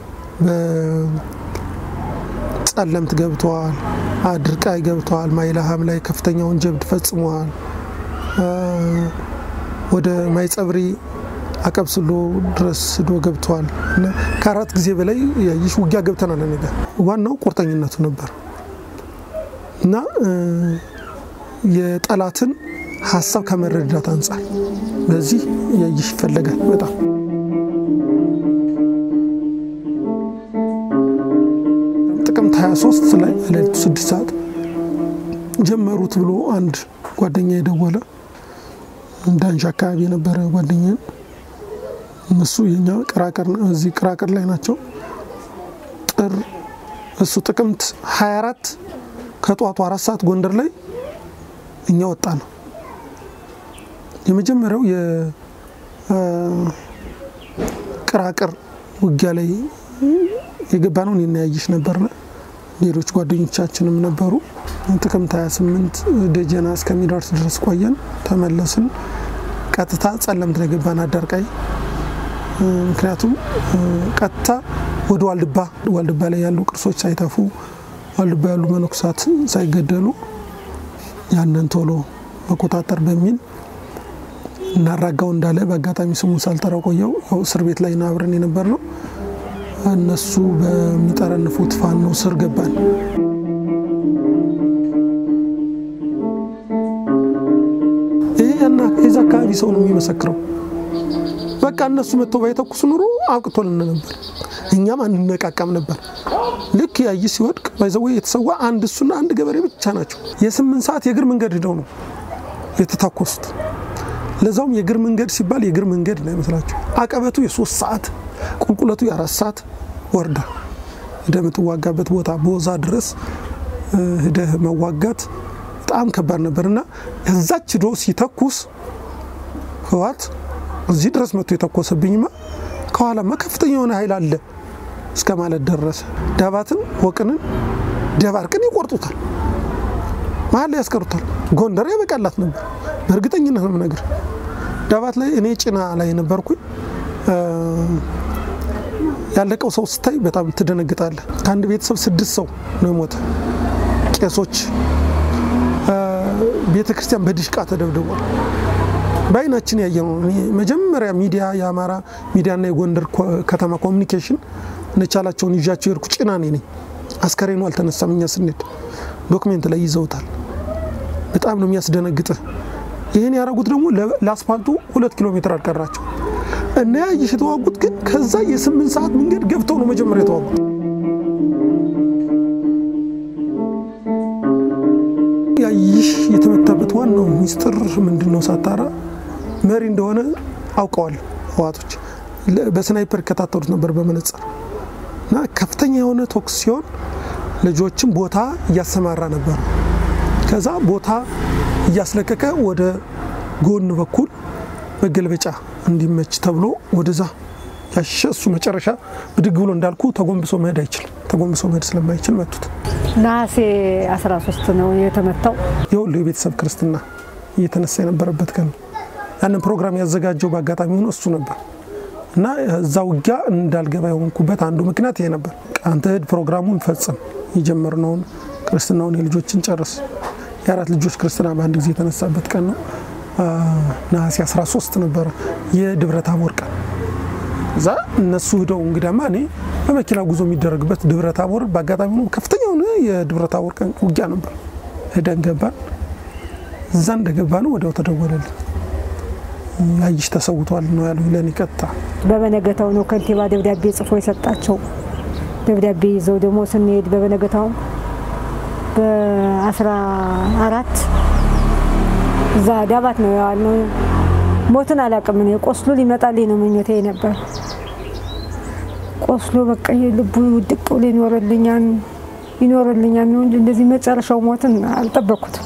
በጸለምት ገብተዋል፣ አድርቃይ ገብተዋል፣ ማይላሃም ላይ ከፍተኛውን ጀብድ ፈጽመዋል። ወደ ማይጸብሪ አቀብስሎ ድረስ ዶ ገብተዋል እና ከአራት ጊዜ በላይ ያይሽ ውጊያ ገብተናል። ነገ ዋናው ቁርጠኝነቱ ነበር እና የጠላትን ሀሳብ ከመረዳት አንጻር በዚህ ያይሽ ይፈለጋል በጣም ጥቅምት 23 ላይ ሌሊቱ ስድስት ሰዓት ጀመሩት ብሎ አንድ ጓደኛ የደወለ ዳንሻ አካባቢ የነበረ ጓደኛ እነሱ የኛ ቅራቅር እዚህ ቅራቅር ላይ ናቸው። ጥር እሱ ጥቅምት 24 ከጠዋቱ አራት ሰዓት ጎንደር ላይ እኛ ወጣ ነው። የመጀመሪያው የቅራቅር ውጊያ ላይ የገባ ነው። እኔና ያይሽ ነበርና ሌሎች ጓደኞቻችንም ነበሩ። ጥቅምት 28 ደጀና እስከሚደርስ ድረስ ቆየን፣ ተመለስን። ቀጥታ ጸለምት ነው የገባን አዳርቃይ። ምክንያቱም ቀጥታ ወደ ዋልድባ ዋልድባ ላይ ያሉ ቅርሶች ሳይተፉ ዋልድባ ያሉ መነኩሳት ሳይገደሉ ያንን ቶሎ መቆጣጠር በሚል እናራጋው እንዳለ በአጋጣሚ ስሙን ሳልጠራው ቆየው። ያው እስር ቤት ላይ አብረን የነበር ነው። እነሱ በሚጠረንፉት ፋኖ ስር ገባን። ይህ ያና የዛ አካባቢ ሰው ነው የሚመሰክረው። በቃ እነሱ መጥተው ባይተኩስ ኑሮ አብቅቶልን ነበር፣ እኛም አንነቃቀም ነበር። ልክ ያይ ሲወድቅ ባይዘወ የተሰዋ አንድ እሱና አንድ ገበሬ ብቻ ናቸው። የስምንት ሰዓት የእግር መንገድ ሂደው ነው የተታኮሱት። ለዛውም የእግር መንገድ ሲባል የእግር መንገድ ነው ይመስላቸው። አቀበቱ የሶስት ሰዓት ቁልቁለቱ የአራት ሰዓት ወርዳ ሂደህ የምትዋጋበት ቦታ ቦዛ ድረስ ሂደህ መዋጋት በጣም ከባድ ነበር እና እዛች ሂዶ ሲተኩስ ህወሓት እዚህ ድረስ መጥቶ የተኮሰብኝማ ከኋላማ ከፍተኛ የሆነ ኃይል አለ እስከ ማለት ደረሰ። ዳባትን ወቅንን ደባርቅን ይቆርጡታል፣ መሀል ላይ ያስቀሩታል። ጎንደር ያበቃላት ነበር። በእርግጠኝነት ነው የምነግርህ። ዳባት ላይ እኔ ጭና ላይ ነበርኩኝ። ያለቀው ሰው ስታይ በጣም ትደነግጣለህ። ከአንድ ቤተሰብ ስድስት ሰው ነው የሞተ። ቄሶች፣ ቤተ ክርስቲያን በድሽቃ ተደብድቧል። በአይናችን ያየ ነው። መጀመሪያ ሚዲያ የአማራ ሚዲያና የጎንደር ከተማ ኮሚኒኬሽን ነቻላቸውን ይዣቸው የሄድኩ ጭና እኔ ነኝ። አስከሬኑ አልተነሳም። እኛ ስንሄድ ዶክሜንት ላይ ይዘውታል። በጣም ነው የሚያስደነግጥህ። ይህን ያደረጉት ደግሞ ለአስፋልቱ ሁለት ኪሎ ሜትር አልቀራቸው እና ያይሽ የተዋጉት ግን ከዛ የስምንት ሰዓት መንገድ ገብተው ነው መጀመሪያ የተዋጉት። ያይሽ የተመታበት ዋናው ሚስጥር ምንድን ነው ሳጣራ መሪ እንደሆነ አውቀዋል ህዋቶች በስናይፐር ይከታተሉት ነበር በመነጽር እና ከፍተኛ የሆነ ቶክስ ሲሆን ልጆችን ቦታ እያሰማራ ነበር። ከዛ ቦታ እያስለቀቀ ወደ ጎን በኩል መገልበጫ እንዲመች ተብሎ ወደዛ ያሸ እሱ መጨረሻ ብድግ ብሎ እንዳልኩ ተጎንብሶ መሄድ አይችልም። ተጎንብሶ መሄድ ስለማይችል መቱት። ነሐሴ 13 ነው የተመታው። የሁሉ የቤተሰብ ክርስትና እየተነሳ የነበረበት ቀን ነው። ያንን ፕሮግራም ያዘጋጀው በአጋጣሚ ሆኖ እሱ ነበር እና እዛ ውጊያ እንዳልገባ የሆንኩበት አንዱ ምክንያት ይሄ ነበር። አንተ ሂድ ፕሮግራሙን ፈጽም፣ የጀመርነውን ክርስትናውን የልጆችን ጨርስ። የአራት ልጆች ክርስትና በአንድ ጊዜ የተነሳበት ቀን ነው። ነሐሴ 13 ነበረ የደብረ ታቦር ቀን። እዛ እነሱ ሂደው እንግዲያማ እኔ በመኪና ጉዞ የሚደረግበት ደብረ ታቦር በአጋጣሚ ሆኖ ከፍተኛ የሆነ የደብረ ታቦር ቀን ውጊያ ነበር። ሄደን ገባን። እዛ እንደገባ ነው ወዲያው ተደወለልኝ። ያይሽ ተሰውቷል ነው ያሉ ለኔ ቀጥታ። በበነገታው ነው ከንቲባ ደብዳቤ ጽፎ የሰጣቸው። ደብዳቤ ይዘው ደግሞ ስንሄድ በበነገታውም በአስራ አራት እዛ ዳባት ነው ያዋልነው። ሞትን አላውቅም እኔ ቆስሎ ሊመጣልኝ ነው ምኞቴ ነበር። ቆስሎ በቃ ልቡ ውድቅ ብሎ ይኖርልኛል ይኖርልኛል ነው እንጂ እንደዚህ መጨረሻው ሞትን አልጠበቅኩትም።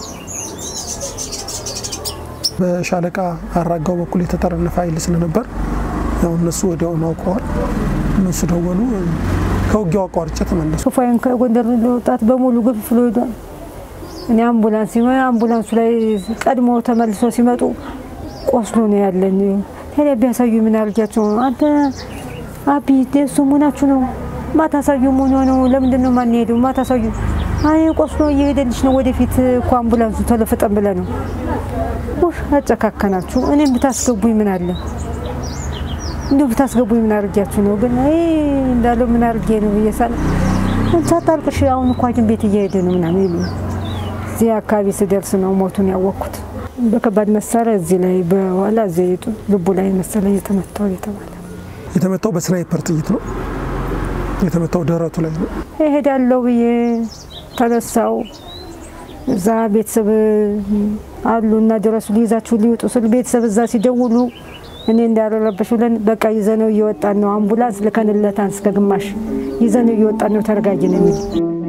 በሻለቃ አራጋው በኩል የተጠረነፈ ኃይል ስለነበር ያው እነሱ ወዲያውኑ አውቀዋል። እነሱ ደወሉ። ከውጊያው አቋርጬ ተመለሱ። ሶፋይን ከጎንደር ለወጣት በሙሉ ገፍፍሎ ሄዷል። እኔ አምቡላንስ ሲሆን አምቡላንሱ ላይ ቀድሞ ተመልሶ ሲመጡ ቆስሎ ነው ያለኝ። ታዲያ ቢያሳዩ ምን አድርጊያቸው ነው? አንተ አቢ ደሱ መሆናችሁ ነው ማታሳዩ መሆን ነው። ለምንድን ነው ማንሄደው? ማታሳዩ አይ ቆስሎ እየሄደልሽ ነው ወደፊት እኮ አምቡላንሱ ተለፍጠን ብለ ነው ውሽ አጨካከናችሁ። እኔም ብታስገቡኝ ምን አለ እንዲሁ ብታስገቡኝ ምን አድርጊያችሁ ነው? ግን እንዳለው ምን አድርጌ ነው ብዬሳል ሳታልቅሽ አሁን እኮ ሐኪም ቤት እየሄደ ነው ምናምን ይሉ እዚህ አካባቢ ስደርስ ነው ሞቱን ያወቅኩት። በከባድ መሳሪያ እዚህ ላይ በኋላ እዚህ ልቡ ላይ መሰለኝ የተመታው የተባለ የተመታው በስናይፐር ጥይት ነው የተመታው ደረቱ ላይ ነው። እሄዳለሁ ብዬ ተነሳው። እዛ ቤተሰብ አሉ እና ድረሱ ሊይዛችሁ ሊወጡ ስል ቤተሰብ እዛ ሲደውሉ እኔ እንዳረረበሽ ብለን በቃ ይዘነው እየወጣን ነው። አምቡላንስ ልከንለታን እስከ ግማሽ ይዘነው እየወጣን ነው። ተረጋጊ ነው የሚል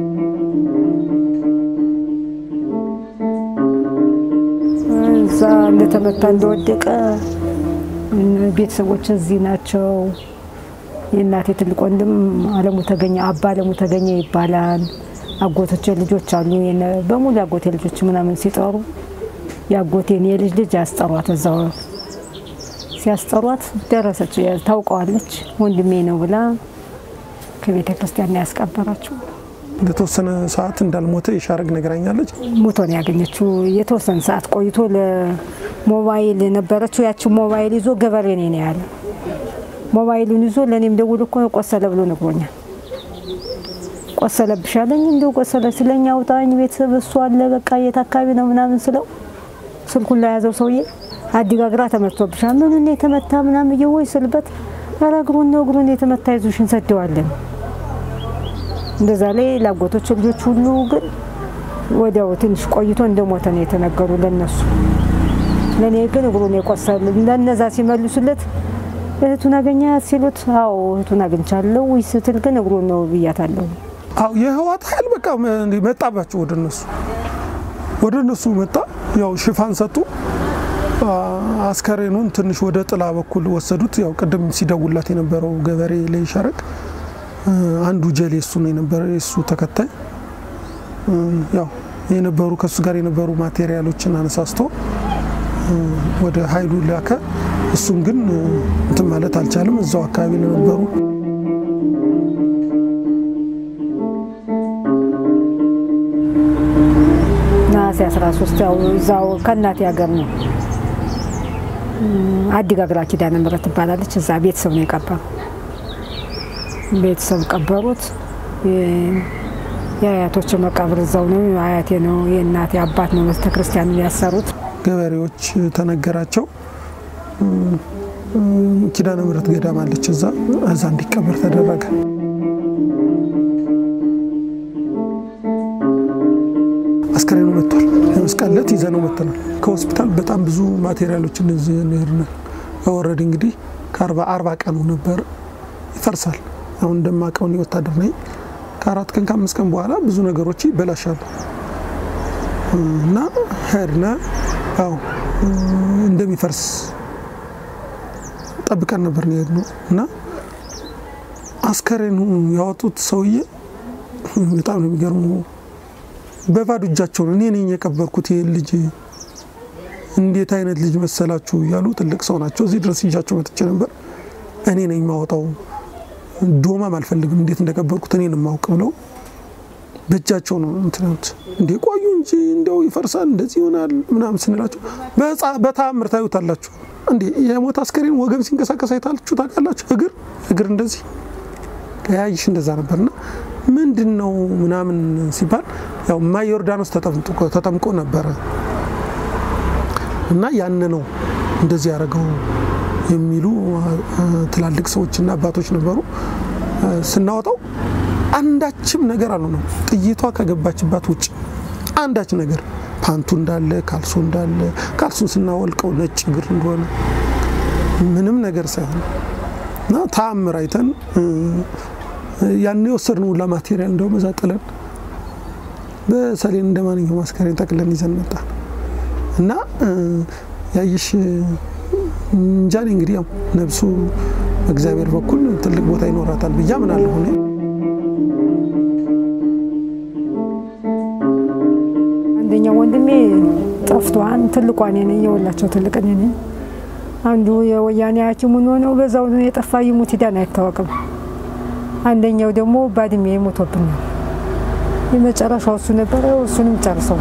እዛ እንደተመታ እንደወደቀ ቤተሰቦች እዚህ ናቸው። የእናቴ ትልቅ ወንድም አለሙ ተገኘ አባ አለሙ ተገኘ ይባላል። አጎቶቼ ልጆች አሉ። በሙሉ የአጎቴ ልጆች ምናምን ሲጠሩ የአጎቴን የልጅ ልጅ ያስጠሯት እዛው ሲያስጠሯት ደረሰች። ታውቀዋለች ወንድሜ ነው ብላ ከቤተ ክርስቲያን ነው ያስቀበራችው። ለተወሰነ ሰዓት እንዳልሞተ የሻረግ ነግራኛለች። ሞቶ ነው ያገኘችው። የተወሰነ ሰዓት ቆይቶ ለሞባይል ነበረችው። ያችን ሞባይል ይዞ ገበሬ ነኝ ነው ያለ። ሞባይሉን ይዞ ለእኔም ደውሎ እኮ ቆሰለ ብሎ ነግሮኛል። ቆሰለብሻለኝ እንዲሁ ቆሰለ ስለኛ አውጣኝ ቤተሰብ እሱ አለ በቃ የት አካባቢ ነው ምናምን ስለው ስልኩን ላይ ያዘው ሰውዬ አዲጋግራ ተመቶብሻል ምን እኔ የተመታ ምናምን እየወይ ስልበት ኧረ እግሩን ነው እግሩን የተመታ ይዙሽ እንሰደዋለን እንደዛ ላይ ላጎቶች ልጆች ሁሉ ግን ወዲያው ትንሽ ቆይቶ እንደሞተ ነው የተነገሩ ለነሱ። ለእኔ ግን እግሩን የቆሰል ለነዛ ሲመልሱለት እህቱን አገኛት ሲሉት አዎ እህቱን አግኝቻለሁ ወይ ስትል ግን እግሩን ነው ብያታለሁ። አዎ የህዋት ኃይል በቃ መጣባቸው ወደ እነሱ ወደ እነሱ መጣ። ያው ሽፋን ሰጡ። አስከሬኑን ትንሽ ወደ ጥላ በኩል ወሰዱት። ያው ቅድም ሲደውላት የነበረው ገበሬ ላይ ሸረቅ አንዱ ጀሌ እሱ ነው የነበረ የእሱ ተከታይ ያው የነበሩ ከእሱ ጋር የነበሩ ማቴሪያሎችን አነሳስቶ ወደ ኃይሉ ላከ። እሱም ግን እንትን ማለት አልቻለም። እዛው አካባቢ ለነበሩ ነሐሴ 13 ያው እዛው ከእናቴ ሀገር ነው። አዲጋግራ ኪዳነ ምሕረት ትባላለች። እዛ ቤተሰብ ነው የቀበሩ። ቤተሰብ ቀበሩት። የአያቶች መቃብር እዛው ነው። አያቴ ነው የእናቴ አባት ነው ቤተ ክርስቲያን ያሰሩት። ገበሬዎች ተነገራቸው። ኪዳነ ምሕረት ገዳም አለች እዛ እዛ እንዲቀበር ተደረገ። አስከሬኑ መጥቷል። የመስቀል ዕለት ይዘነው መጥተናል። ከሆስፒታል በጣም ብዙ ማቴሪያሎችን እዚህ ሄድን። ወረድ እንግዲህ ከአርባ አርባ ቀኑ ነበር ይፈርሳል። አሁን እንደማውቀውን ወታደር ነኝ። ከአራት ቀን ከአምስት ቀን በኋላ ብዙ ነገሮች ይበላሻሉ እና ሄድነ ያው እንደሚፈርስ ጠብቀን ነበር ነው የሄድነው እና አስከሬኑ ያወጡት ሰውዬ በጣም ነው የሚገርሙ። በባዶ እጃቸው ነው እኔ ነኝ የቀበርኩት ይህን ልጅ እንዴት አይነት ልጅ መሰላችሁ እያሉ ትልቅ ሰው ናቸው። እዚህ ድረስ ይዣቸው መጥቼ ነበር። እኔ ነኝ የማወጣው ዶማም አልፈልግም እንዴት እንደቀበርኩት እኔን የማውቅ ብለው በእጃቸው ነው እንትናት እንዴ ቆዩ እንጂ እንደው ይፈርሳል እንደዚህ ይሆናል ምናምን ስንላቸው በተአምር ታዩታላችሁ እንዴ የሞት አስከሬን ወገብ ሲንቀሳቀስ አይታችሁ ታውቃላችሁ? እግር እግር እንደዚህ ያይሽ እንደዛ ነበርና ምንድን ነው ምናምን ሲባል ያው ማይ ዮርዳኖስ ተጠምቆ ነበረ እና ያን ነው እንደዚህ ያደረገው የሚሉ ትላልቅ ሰዎችና አባቶች ነበሩ። ስናወጣው አንዳችም ነገር አልሆነም። ጥይቷ ከገባችባት ውጭ አንዳች ነገር ፓንቱ እንዳለ ካልሱ እንዳለ ካልሱን ስናወልቀው ነጭ እግር እንደሆነ ምንም ነገር ሳይሆን እና ተአምር አይተን ያን የወሰድነው ሁላ ማቴሪያል እንደውም እዛ ጥለን በሰሌን እንደ ማንኛውም አስከሬን ጠቅለን ይዘን መጣን እና ያይሽ እንጃኔ እንግዲህ ያው ነብሱ በእግዚአብሔር በኩል ትልቅ ቦታ ይኖራታል ብዬ አምናለሁ። እኔ አንደኛው ወንድሜ ጠፍቷን፣ ትልቋ እኔ ነኝ፣ የወላቸው ትልቅ እኔ ነኝ። አንዱ የወያኔ ሐኪሙን ሆነው በዛው ነው የጠፋ ይሙት ሂዳን አይታወቅም። አንደኛው ደግሞ ባድሜ ሞቶብናል። የመጨረሻው እሱ ነበረ። እሱንም ጨርሰው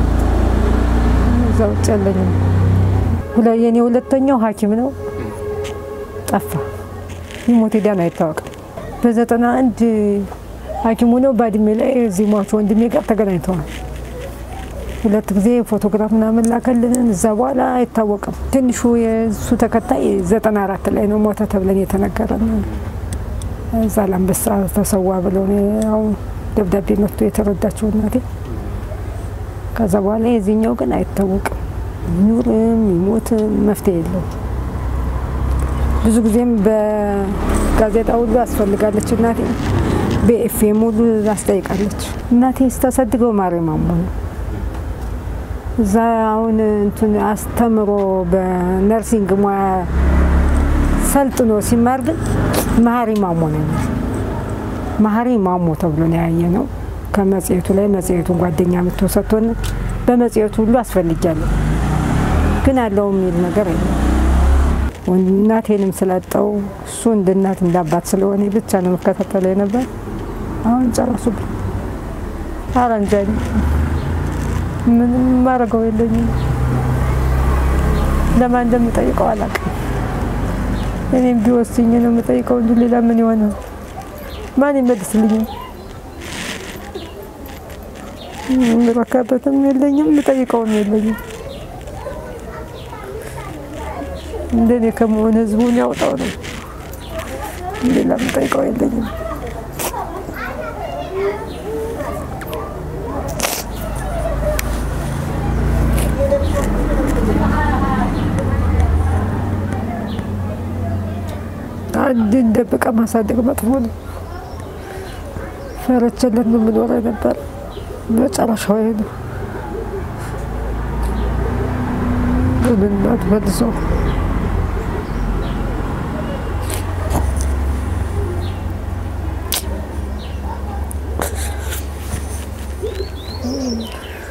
እዛ ውጭ ያለኝም የኔ ሁለተኛው ሐኪም ነው ጠፋ። ይሞት ሄዳን አይታወቅም። በዘጠና አንድ ሐኪሙ ነው ባድሜ ላይ እዚህ ሟቹ ወንድሜ ጋር ተገናኝተዋል። ሁለት ጊዜ ፎቶግራፍ ምናምን ላከልንን። እዛ በኋላ አይታወቅም። ትንሹ የእሱ ተከታይ ዘጠና አራት ላይ ነው ሞተ ተብለን የተነገረን። እዛ ላንበሳ ተሰዋ ብለው ያው ደብዳቤ መጥቶ የተረዳችው እናቴ። ከዛ በኋላ የዚህኛው ግን አይታወቅም። ይኑርም ይሞትም መፍትሄ የለው። ብዙ ጊዜም በጋዜጣ ሁሉ አስፈልጋለች እናቴ፣ በኤፍኤም ሁሉ አስጠይቃለች። እናቴ ስታሳድገው ማርያም ማሞ ነው። እዛ አሁን እንትን አስተምሮ በነርሲንግ ሙያ ሰልጥኖ ሲማር ግን መሀሪ ማሞ ነው። መሀሪ ማሞ ተብሎ ነው ያየ ነው። ከመጽሔቱ ላይ መጽሔቱን ጓደኛ የምትወሰቶን በመጽሔቱ ሁሉ አስፈልጊያለሁ ግን አለው የሚል ነገር የለም። እናቴንም ስላጣው እሱ እንደ እናት እንደ አባት ስለሆነ ብቻ ነው መከታተል ነበር። አሁን ጨረሱብኝ። ኧረ እንጃ ምንም ማድረገው የለኝም። ለማን እንደምጠይቀው አላውቅም። እኔም ቢወስኝ ነው የምጠይቀው እንጂ ሌላ ምን ይሆናል? ማን ይመልስልኛል? የምረካበትም የለኝም፣ የምጠይቀውም የለኝም። እንደኔ ከመሆን ህዝቡን ያውጣው ነው። ሌላ የምጠይቀው የለኝም። አንድን ደብቀ ማሳደግ መጥፎ ነው። ፈረቸለት ነው የምኖረው ነበር። መጨረሻው ይሄ ነው። ግን እናት መልሶ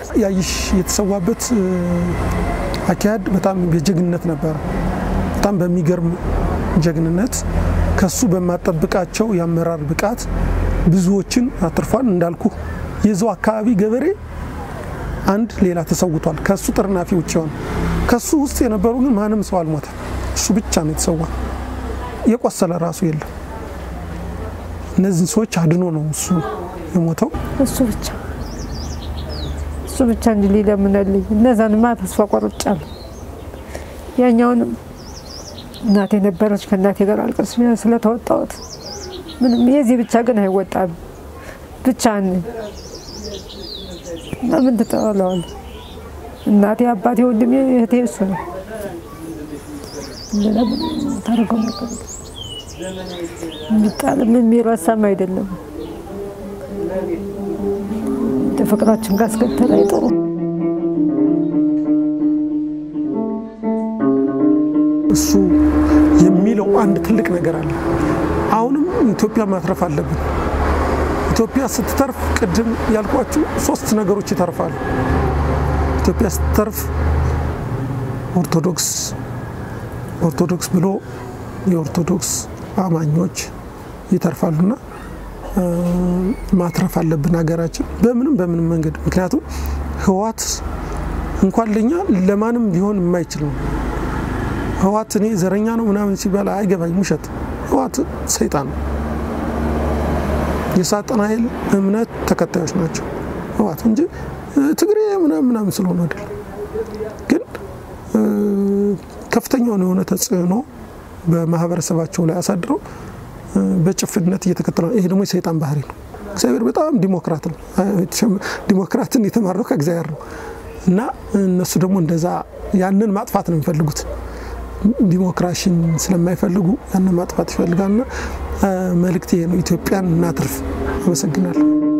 ያይሽ የተሰዋበት አካሄድ በጣም የጀግንነት ነበረ። በጣም በሚገርም ጀግንነት ከሱ በማጠብቃቸው የአመራር ብቃት ብዙዎችን አትርፏል። እንዳልኩ የዛው አካባቢ ገበሬ አንድ ሌላ ተሰውቷል። ከሱ ጥርናፊ ውጭ ሆነ። ከሱ ውስጥ የነበሩ ግን ማንም ሰው አልሞተም። እሱ ብቻ ነው የተሰዋ። የቆሰለ ራሱ የለም። እነዚህን ሰዎች አድኖ ነው እሱ የሞተው። እሱ ብቻ እሱ ብቻ እንጂ ሊለምነልኝ እነዛንማ ተስፋ ቆርጫለሁ። ያኛውንም እናቴ ነበረች ከእናቴ ጋር አልቅስ ስለተወጣሁት ምንም የዚህ ብቻ ግን አይወጣም። ብቻ ለምን ትጠለዋል? እናቴ፣ አባቴ፣ ወንድሜ፣ እህቴ እሱ ነው። ታደርገው ነገር የሚጣልም የሚረሳም አይደለም። ፍቅራችን ካስከተለ አይጥሩ እሱ የሚለው አንድ ትልቅ ነገር አለ። አሁንም ኢትዮጵያ ማትረፍ አለብን። ኢትዮጵያ ስትተርፍ ቅድም ያልኳችሁ ሶስት ነገሮች ይተርፋሉ። ኢትዮጵያ ስትተርፍ ኦርቶዶክስ ኦርቶዶክስ ብሎ የኦርቶዶክስ አማኞች ይተርፋሉና ማትረፍ አለብን ሀገራችን በምንም በምንም መንገድ። ምክንያቱም ህወሓት እንኳን ለኛ ለማንም ሊሆን የማይችል ነው። ህወሓት እኔ ዘረኛ ነው ምናምን ሲባል አይገባኝ፣ ውሸት። ህወሓት ሰይጣን ነው። የሳጥናኤል እምነት ተከታዮች ናቸው ህወሓት እንጂ ትግሬ ምናምን ምናምን ስለሆነ አይደለም። ግን ከፍተኛውን የሆነ ተጽዕኖ በማህበረሰባቸው ላይ አሳድረው በጭፍነት እየተከተለ ይሄ ደግሞ የሰይጣን ባህሪ ነው። እግዚአብሔር በጣም ዲሞክራት ነው። ዲሞክራትን የተማረው ከእግዚአብሔር ነው እና እነሱ ደግሞ እንደዛ ያንን ማጥፋት ነው የሚፈልጉት። ዲሞክራሲን ስለማይፈልጉ ያንን ማጥፋት ይፈልጋልና መልእክት ይሄ ነው። ኢትዮጵያን እናትርፍ። አመሰግናለሁ።